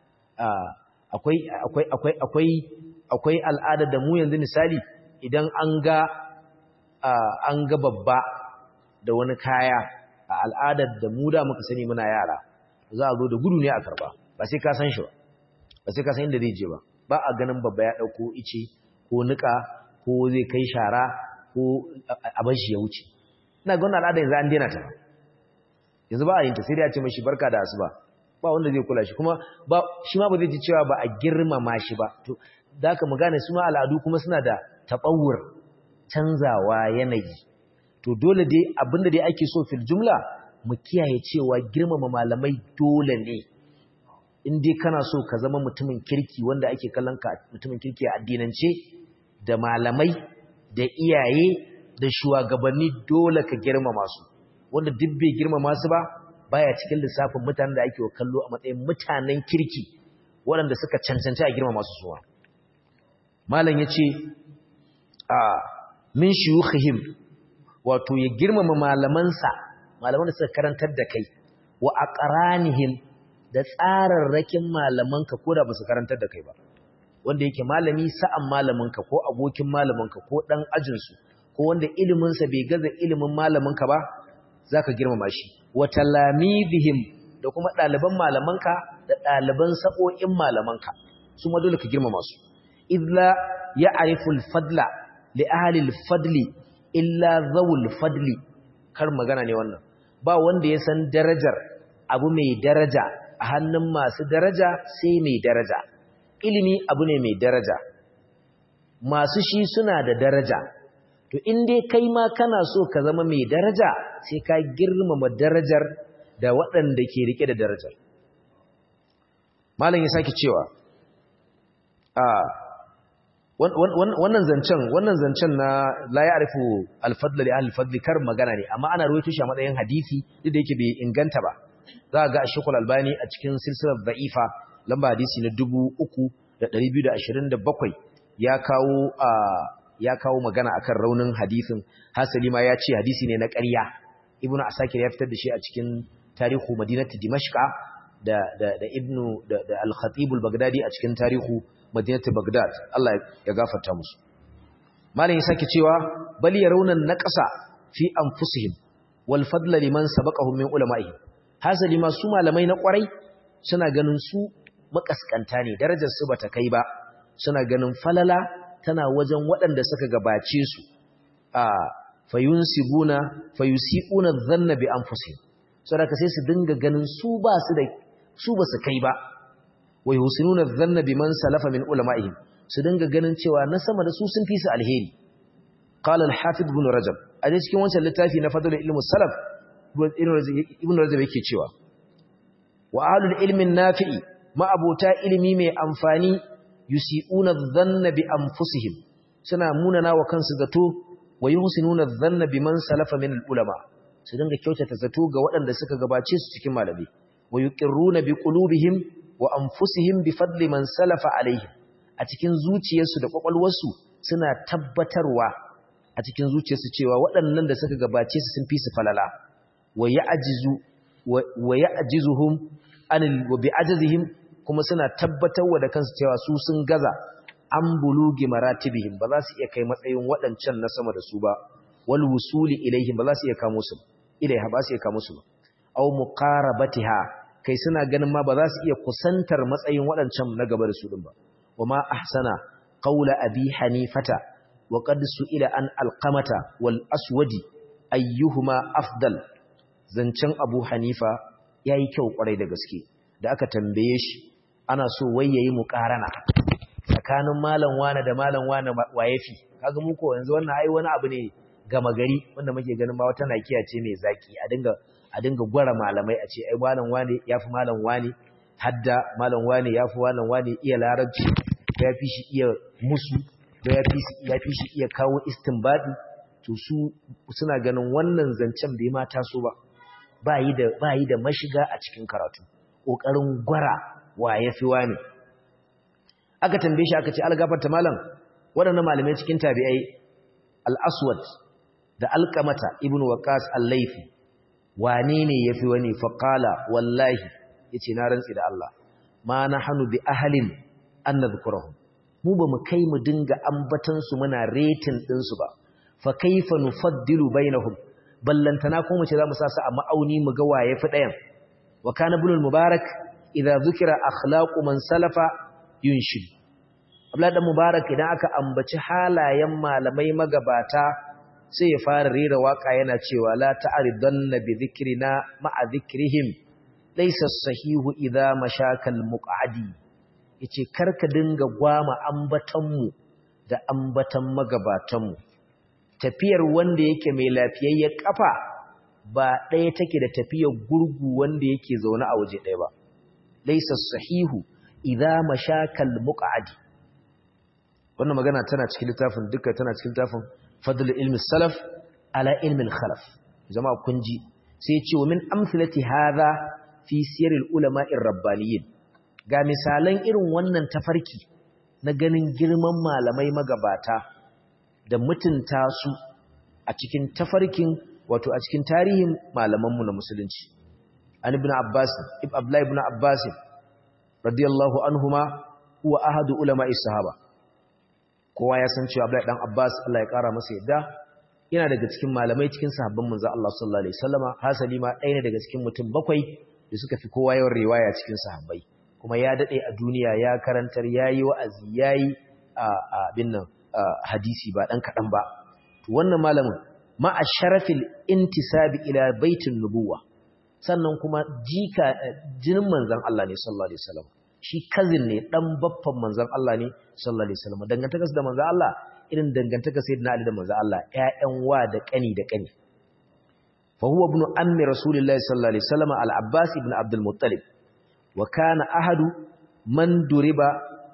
akwai akwai akwai akwai akwai al'ada da mu yanzu misali idan an ga an ga babba da wani kaya a al'adar da mu da muka sani muna yara za a zo da gudu ne a karba ba sai ka san shi ba ba sai ka san inda zai je ba ba a ganin babba ya dauko ice ko nika ko zai kai shara ko a bar shi ya wuce ina ga wannan al'ada yanzu an daina ta yanzu ba a yin ta sai dai a ce mashi barka da asuba ba wanda zai kula shi kuma ba shi ma ba zai ji cewa ba a girmama shi ba to da haka mu gane su ma al'adu kuma suna da tabawur canzawa yanayi to dole dai abinda dai ake so fil jumla mu kiyaye cewa girmama malamai dole ne in dai kana so ka zama mutumin kirki wanda ake kallon ka mutumin kirki a addinance da malamai da iyaye da shugabanni dole ka girmama su wanda duk bai girmama su ba baya cikin lissafin mutanen da ake kallo a matsayin mutanen kirki waɗanda suka cancanci a girmama su suwa malam yace a min shuyukhihim wato ya girmama malamansa malaman da suka karantar da kai wa aqranihim da tsararrakin malamanka ko da ba su karantar da kai ba wanda yake malami sa'an malaminka ko abokin malaminka ko dan ajinsu ko wanda iliminsa bai gaza ilimin malaminka ba zaka girmama shi wa talamidihim da kuma ɗaliban malamanka da ɗaliban sa'o'in malamanka su ma dole ka girmama su idla ya'rifu al-fadla li ahli al-fadli illa zawul fadli kar magana ne wannan ba wanda ya san darajar abu mai daraja a hannun masu daraja sai mai daraja ilimi abu ne mai daraja masu shi suna da daraja to in dai kai ma kana so ka zama mai daraja sai ka girmama darajar da waɗanda ke rike da darajar malam ya sake cewa a wannan zancen wannan zancen na la ya'rifu al-fadl li ahli al-fadl kar magana ne amma ana ruwaito shi a matsayin hadisi duk da yake bai inganta ba za ga Sheikh Al-Albani a cikin silsilar da'ifa lamba hadisi na 3227 ya kawo ya kawo magana akan raunin hadisin hasali ma ya ce hadisi ne na ƙarya Ibn Asakir ya fitar da shi a cikin tarihu Madinatu Dimashqa da da da Ibn da, da Al-Khatib al-Baghdadi a cikin tarihu Madinatu Baghdad Allah ya gafarta musu Malam ya sake cewa bal yarawna naqasa fi anfusihim wal fadla liman sabaqahum min ulama'ihim hasali ma su malamai na kwarai suna ganin su makaskanta ne darajar su bata kai ba suna ganin falala tana wajen waɗanda suka gabace su a fayunsibuna fayusiquna dhanna bi anfusihim saboda sai su dinga ganin su ba su da su ba su kai ba wa yusinuna dhanna biman salafa min ulama'ihim su dinga ganin cewa na sama da su sun fi su alheri qala al-hafiz ibn rajab a cikin wancan littafi na fadlul ilmi salaf ibn rajab yake cewa wa ahlul ilmin nafi'i ma'abota ilimi mai amfani yusi'una dhanna bi anfusihim suna munana wa kansu zato wa yuhsinuna dhanna biman salafa min ulama su dinga kyautata zato ga waɗanda suka gabace su cikin malami wa yuqirruna bi qulubihim wa anfusihim bi fadli man salafa alaihim a cikin zuciyarsu da kwakwalwarsu suna tabbatarwa a cikin zuciyarsu cewa waɗannan da suka gabace su sun fi su falala wa ya'jizu wa ya'jizuhum anil wa bi'ajzihim kuma suna tabbatarwa da kansu cewa su sun gaza an bulugi maratibihim ba za su iya kai matsayin waɗancan na sama da su ba wal wusuli ilaihim ba za su iya kamo su ilaiha ba su iya kamo su ba aw muqarabatiha kai suna ganin ma ba za su iya kusantar matsayin waɗancan na gaba da su din ba wama ahsana qawla abi hanifata wa qad su'ila an alqamata wal aswadi ayyuhuma afdal zancen abu hanifa yayi kyau kwarai da gaske da aka tambaye shi ana so wai yayi muqarana tsakanin malam wane da malam wane wayefi kaga mu ko yanzu wannan ai wani abu ne gama gari wanda muke ganin ba wata nakiya ce mai zaki a dinga a dinga gwara malamai a ce ai malam wane yafi malam wane hadda malam wane yafi malam wane iya larabci ya fi shi iya musu da ya fi ya fi shi iya kawo istinbadi to su suna ganin wannan zancen bai ma taso ba ba yi da ba yi da mashiga a cikin karatu kokarin gwara wa yafi wane aka tambaye shi aka ce algafarta malam waɗannan malamai cikin tabi'ai al-aswad da alqamata ibnu waqas al-laythi wane ne yafi wani faqala wallahi yace na rantsi da Allah ma nahnu bi ahlin an nadhkurahum mu ba mu kai mu dinga ambatan su muna rating din su ba fa kaifa nufaddilu bainahum ballantana ko mu ce zamu sa su a ma'auni mu ga waye fi dayan wa kana ibn al-mubarak idza dhukira akhlaqu man salafa yunshid Abdullah dan Mubarak idan aka ambaci halayen malamai magabata sai ya fara rera waka yana cewa la ta'ridanna bi dhikrina ma'a dhikrihim laysa sahihu idza mashakal muqadi yace karka dinga gwama ambatan mu da ambatan magabatan mu tafiyar wanda yake mai lafiyayyar kafa ba ɗaya take da tafiyar gurgu wanda yake zaune a waje ɗaya ba laysa sahihu idza mashakal muqadi wannan magana tana cikin littafin duka tana cikin littafin fadl ilmi salaf ala ilmi khalaf jama'a kun ji sai ce wa min amsalati hadha fi sirril ulama'ir rabbaniyin ga misalan irin wannan tafarki na ganin girman malamai magabata da mutunta su a cikin tafarkin wato a cikin tarihin malamanmu na musulunci an ibn abbas ibn abdullah ibn abbas radiyallahu anhuma huwa ahadu ulama'is sahaba kowa ya san cewa Abdullahi dan Abbas Allah ya kara masa yadda yana daga cikin malamai cikin sahabban manzo Allah sallallahu alaihi wasallama hasali ma ɗaya ne daga cikin mutum bakwai da suka fi kowa yawan riwaya cikin sahabbai kuma ya dade a duniya ya karantar yayi wa'azi yayi a abin nan hadisi ba dan kadan ba to wannan malamin ma asharafil intisabi ila baitin nubuwa sannan kuma jika jinin manzon Allah ne sallallahu alaihi wasallam shi kazin ne dan baffan manzon Allah ne sallallahu alaihi wasallam dangantakarsa da manzon Allah irin dangantakar sayyidina Ali da manzon Allah ƴaƴan wa da kani da kani fa huwa ibn ammi rasulillahi sallallahu alaihi wasallam al-abbas ibn abdul muttalib wa kana ahadu man duriba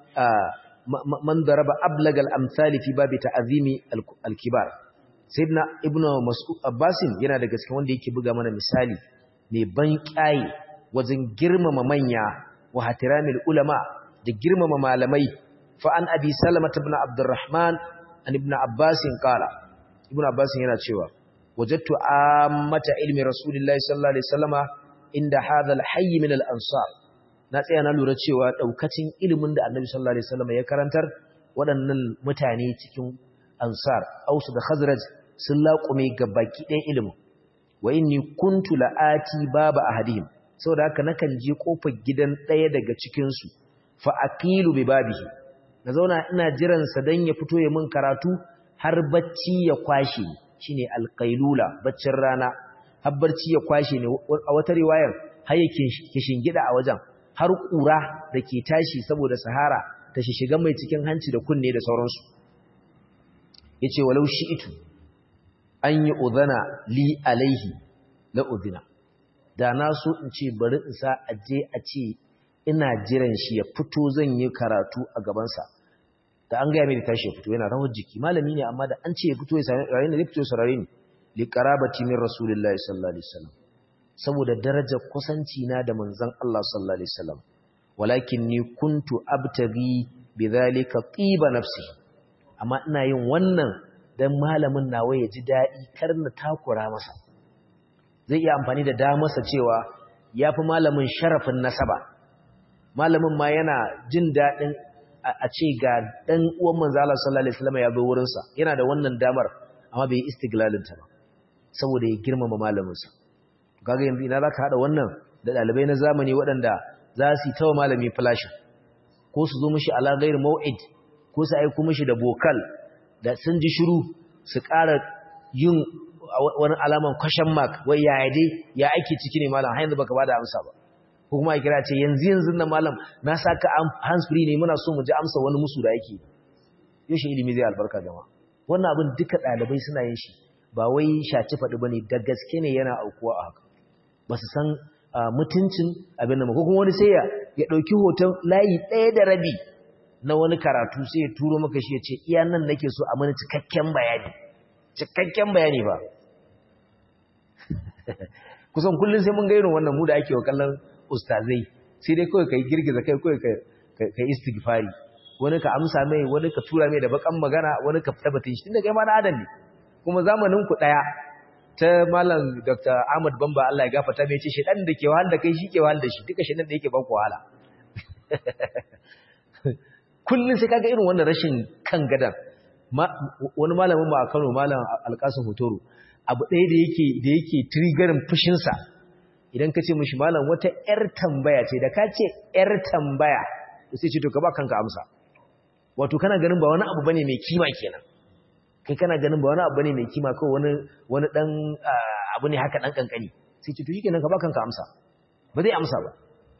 man daraba ablag al-amsali fi babi ta'zimi al-kibar sayyidina ibn mas'ud abbas yana daga cikin wanda yake buga mana misali mai ban kyaye wajen girmama manya wa hatiramil ulama da girmama malamai fa an abi salamah ibn abdurrahman an ibn abbas qala ibn abbas yana cewa wajadtu ammata ilmi rasulillahi sallallahu alaihi wasallama inda hadha alhayy min al-ansar na tsaya na lura cewa daukacin ilimin da annabi sallallahu alaihi wasallama ya karantar waɗannan mutane cikin ansar ausu da khazraj sun laƙume gabaki ɗayan ilimin wa inni kuntu la'ati baba ahadihim saboda haka nakan je kofar gidan ɗaya daga cikinsu fa aqilu bi babihi na zauna ina jiran sa dan ya fito ya min karatu har bacci ya kwashe ni shine alqailula baccin rana har barci ya kwashe ni a wata riwayar har yake kishingida a wajen har kura dake tashi saboda sahara ta shiga mai cikin hanci da kunne da sauransu yace walau shi'itu an yi udhana li alaihi la udhina da na so in ce bari in sa aje a ce ina jiran shi ya fito zan yi karatu a gabansa da an gaya mai da tashi ya fito yana rawar jiki malami ne amma da an ce ya fito ya sami rayu ne zai fito ya sarari ne li qarabati min rasulillahi sallallahu alaihi wasallam saboda darajar kusanci na da manzon Allah sallallahu alaihi wasallam walakin ni kuntu abtaghi bidhalika tiba nafsi amma ina yin wannan dan malamin nawa ya ji dadi kar na takura masa zai iya amfani da damarsa cewa ya fi malamin sharafin nasaba malamin ma yana jin daɗin a ce ga ɗan uwan manzala sallallahu alaihi wasallam ya zo wurinsa yana da wannan damar amma bai yi istiglalinta ba saboda ya girmama malaminsa kaga yanzu ina zaka hada wannan da ɗalibai na zamani waɗanda za su yi tawa malami flashin ko su zo mishi ala ghair mau'id ko su aiko mishi da bokal da sun ji shiru su ƙara yin wani alaman question mark wai ya dai ya ake ciki ne malam har yanzu baka bada amsa ba ko kuma a kira ce yanzu yanzu na malam na saka hands free ne muna so mu ji amsa wani musu da yake yaushe ilimi zai albarka jama wannan abin duka ɗalibai suna yin shi ba wai shaci faɗi bane da gaske ne yana aukuwa a haka ba su san mutuncin abin da ko kuma wani sai ya ɗauki hoton layi ɗaya da rabi na wani karatu sai ya turo maka shi ya ce iya nan nake so a mana cikakken bayani cikakken bayani ba kusan kullum sai mun gairin wannan mu da ake wa kallon ustazai sai dai kawai ka yi girgiza kai kawai ka yi istighfari wani ka amsa mai wani ka tura mai da bakan magana wani ka fita batun shi tunda kai ma na adam ne kuma zamanin ku daya ta malam Dr. Ahmad Bamba Allah ya gafarta mai ce shedan da ke wahal da kai shi ke wahal da shi duka shedan da yake ban ku wahala kullun sai kaga irin wannan rashin kan gadan wani malamin mu a Kano malam Alkasim Hotoro abu ɗaya da yake da yake triggerin fushin sa idan ka ce mishi malam wata yar tambaya ce da ka ce yar tambaya sai ce to ka ba kanka amsa wato kana ganin ba wani abu bane mai kima kenan kai kana ganin ba wani abu bane mai kima ko wani wani dan abu ne haka dan kankani sai ce to shikenan ka ba kanka amsa ba zai amsa ba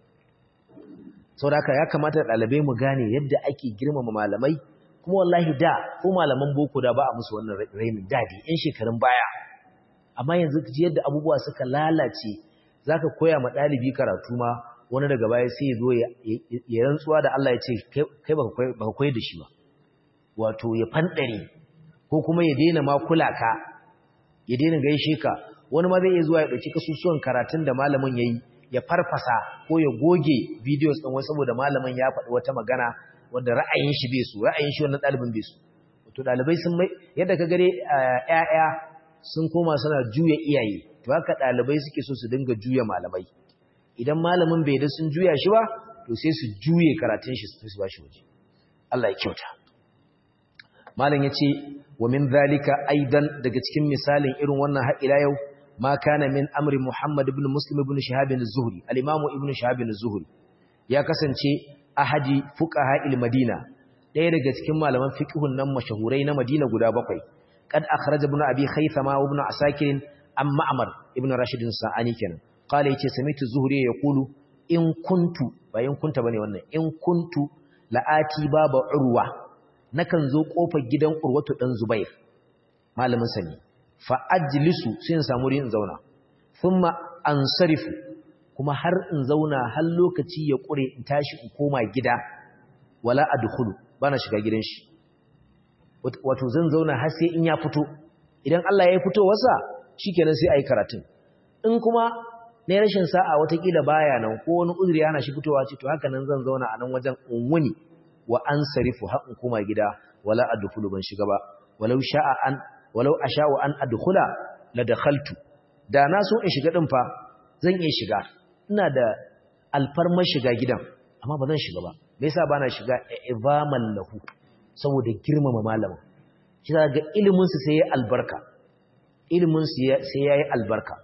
saboda haka ya kamata dalibai mu gane yadda ake girmama malamai kuma wallahi da ko malaman boko da ba a musu wannan rainin dadi yan shekarun baya amma yanzu ji yadda abubuwa suka lalace zaka koya ma dalibi karatu ma wani daga baya sai ya zo ya rantsuwa da Allah ya ce kai baka koyar da shi ba wato ya fandare ko kuma ya daina ma kula ka ya daina gaishe ka wani ma zai iya zuwa ya dauki kasusuwan karatun da malamin yayi ya farfasa ko ya goge videos din wai saboda malamin ya faɗi wata magana wanda ra'ayin shi bai su ra'ayin shi wannan ɗalibin bai su to ɗalibai sun mai yadda ka gare ƴaƴa sun koma suna juya iyaye to haka ɗalibai suke so su dinga juya malamai idan malamin bai da sun juya shi ba to sai su juye karatun shi su ba shi waje Allah ya kyauta malam yace wa min zalika aidan daga cikin misalin irin wannan har ila yau ma kana min amri Muhammad ibn Muslim ibn Shihab az-Zuhri al-Imam ibn Shihab az-Zuhri ya kasance ahadi fuqaha al-Madina ɗaya daga cikin malaman fiqhun nan mashahurai na Madina guda bakwai kad akhraja ibn Abi Khaythama wa ibn Asakir an Ma'mar ibn Rashid sa'ani kenan qala yace samitu Zuhri yaqulu in kuntu bayan kunta bane wannan in kuntu la'ati baba urwa nakan zo kofar gidan urwatu dan Zubair malamin sani fa ajlisu sai in samu in zauna thumma ansarifu kuma har in zauna har lokaci ya kure in tashi in koma gida wala adkhulu bana shiga gidan shi wato zan zauna har sai in ya fito idan Allah ya fito wasa shikenan sai ayi karatun in kuma ne rashin sa'a watakila baya nan ko wani uzuri yana shi fitowa ce to haka nan zan zauna a nan wajen unwuni wa ansarifu har in koma gida wala adkhulu ban shiga ba walau sha'a an walau asha'u an adkhula la dakhaltu da na so in shiga din fa zan iya shiga ina da alfarmar shiga gidan amma ba zan shiga ba me yasa bana shiga izaman lahu saboda girmama malamin kisa ga ilimin su sai ya albarka ilimin su sai yayi albarka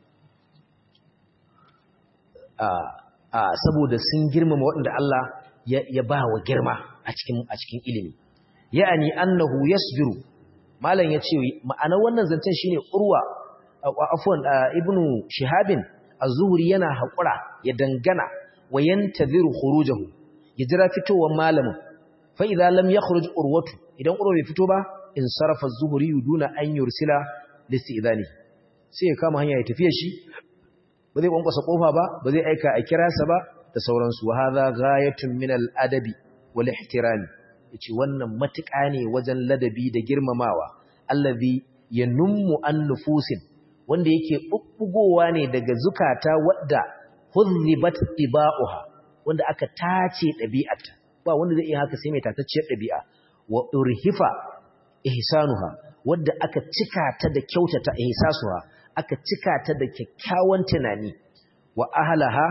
a a saboda sun girmama waɗanda Allah ya ba wa girma a cikin a cikin ilimi ya'ani annahu yasbiru malam yace ma'ana wannan zancen shine urwa afwan ibnu shihabin az-zuhri yana haƙura ya dangana wa yantaziru khurujahu ya jira fitowar malamin fa idza lam yakhruj urwatu idan urwa bai fito ba in sarafa az-zuhri duna an yursila listi'dani sai ya kama hanya ya tafiya shi ba zai kwankwasa kofa ba ba zai aika a kira sa ba da sauransu wa hadha ghayatun min al-adabi wal ihtirami yace wannan matuƙa ne wajen ladabi da girmamawa allazi yanummu an nufusin wanda yake bubbugowa ne daga zukata wadda huzzibat tibauha wanda aka tace ɗabi'arta ba wanda zai iya haka sai mai tatacciyar ɗabi'a wa urhifa ihsanuha wadda aka cika ta da kyautata ihsasuha aka cika ta da kyakkyawan tunani wa ahlaha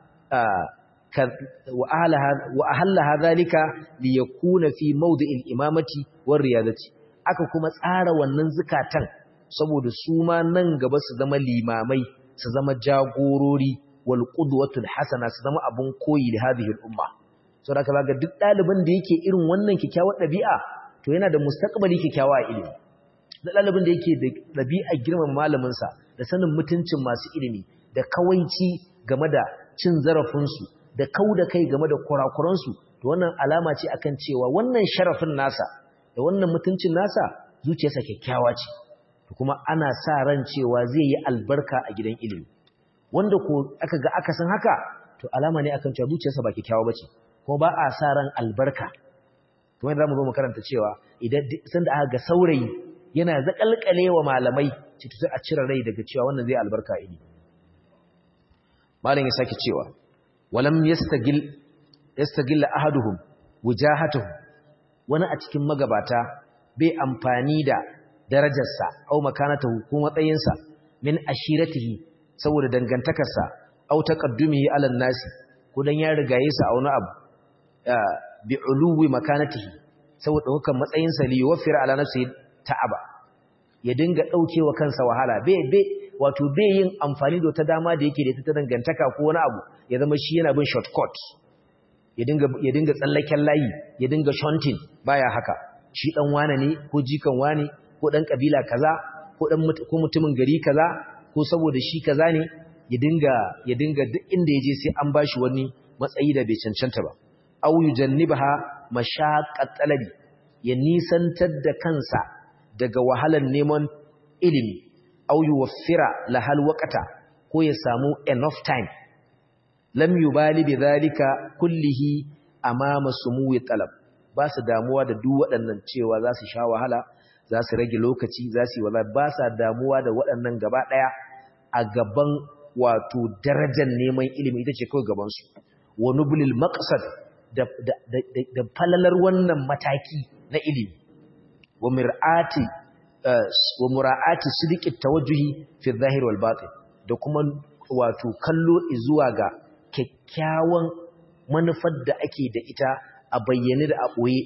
wa ahlaha wa ahlaha zalika li yakuna fi mawdi'il imamati war riyadati aka kuma tsara wannan zukatan saboda su ma nan gaba su zama limamai su zama jagorori wal qudwatul hasana su zama abun koyi da hadhihi al umma saboda kaga duk dalibin da yake irin wannan kikkiawar dabi'a to yana da mustaqbali kikkiawa a ilimi da dalibin da yake da dabi'a girman malamin sa da sanin mutuncin masu ilimi da kawaici game da cin zarafin su da kauda kai game da kurakuran su to wannan alama ce akan cewa wannan sharafin nasa da wannan mutuncin nasa zuciyarsa kyakkyawa ce kuma ana sa ran cewa zai yi albarka a gidan ilimi wanda ko aka ga aka san haka to alama ne akan cewa zuciyarsa ba kyakkyawa bace kuma ba a sa ran albarka kuma yadda zamu zo mu karanta cewa idan san da aka ga saurayi yana zakalkalewa malamai ce to sai a cire rai daga cewa wannan zai albarka a ilimi malam ya sake cewa walam yastagil yastagil ahaduhum wujahatuhu wani a cikin magabata bai amfani da darajarsa au makanatahu ko matsayinsa min ashiratihi saboda dangantakarsa au taqaddumihi ala nasi ko dan ya rigaye sa a wani abu bi uluwi makanatihi saboda hukan matsayinsa li yuwaffira ala nafsi ta'aba ya dinga daukewa kansa wahala bai bai wato bai yin amfani da wata dama da yake da ita ta dangantaka ko wani abu ya zama shi yana bin shortcut ya dinga ya dinga tsallaken layi ya dinga shunting baya haka shi dan wane ne ko jikan wane ko dan kabila kaza ko dan ko mutumin gari kaza ko saboda shi kaza ne ya dinga ya dinga duk inda yaje sai an bashi wani matsayi da bai cancanta ba aw yujannibaha mashaqqat talabi ya nisantar da kansa daga wahalar neman ilimi aw yuwaffira lahal waqata ko ya samu enough time lam yubali bidhalika kullihi amama sumuwi talab ba su damuwa da duk waɗannan cewa za su sha wahala za su rage lokaci za su yi wala ba sa damuwa da waɗannan gaba ɗaya a gaban wato darajar neman ilimi ita ce kawai gabansu wa nublil maqsad da, da, da, da, falalar wannan mataki na ilimi wa mir'ati uh, wa mura'ati sidqi tawajjuhi fi zahir wal batin da kuma wato kallo zuwa ga kyakkyawan manufar da ake da ita a bayyane da a ɓoye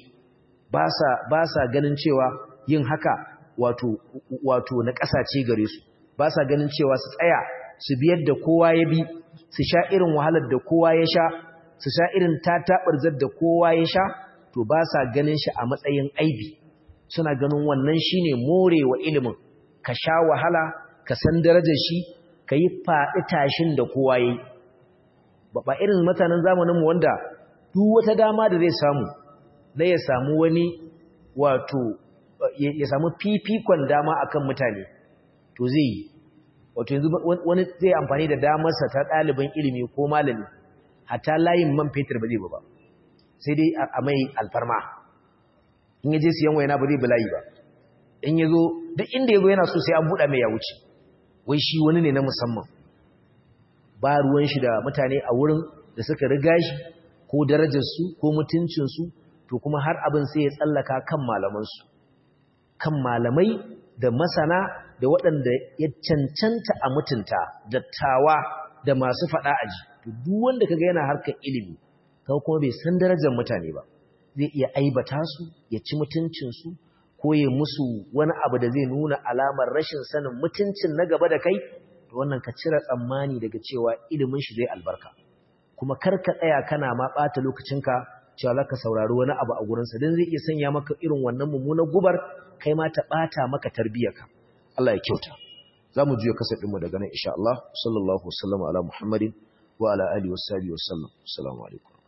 ba sa ganin cewa yin haka wato, wato na ƙasace gare su ba sa ganin cewa su tsaya su biyar da kowa ya bi su sha irin wahalar da kowa ya sha su sha irin tataɓarzar da kowa ya sha to ba sa ganin shi a matsayin aibi suna ganin wannan shine morewa ilimin ka sha wahala ka san darajar shi ka yi faɗi tashin da kowa ya yi ba irin mutanen zamaninmu wanda duk wata dama da zai samu na ya samu wani wato ya samu fifikon dama akan mutane to zai yi wato yanzu wani zai amfani da damarsa ta ɗaliban ilimi ko malami hatta layin man fetur ba zai ba sai dai a mai alfarma in yaje siyan wayana ba zai bi layi ba in yazo duk inda yazo yana so sai an buɗa mai ya wuce wai shi wani ne na musamman ba ruwan shi da mutane a wurin da suka riga shi ko darajarsu ko mutuncinsu to kuma har abin sai ya tsallaka kan malamansu kan malamai da masana da waɗanda ya cancanta a mutunta dattawa da masu faɗa aji to duk wanda kaga yana harkar ilimi kaga kuma bai san darajar mutane ba zai iya aibata su ya ci mutuncinsu ko ya musu wani abu da zai nuna alamar rashin sanin mutuncin na gaba da kai to wannan ka cire tsammani daga cewa ilimin shi zai albarka kuma kar ka tsaya kana ma ɓata lokacinka cewa za ka saurari wani abu a gurinsa don zai iya sanya maka irin wannan mummunan gubar kai ma ta ɓata maka tarbiyyarka Allah ya kyauta za mu juya kasa ɗinmu daga nan insha Allah sallallahu wasallam ala muhammadin wa ala alihi wasallam assalamu alaikum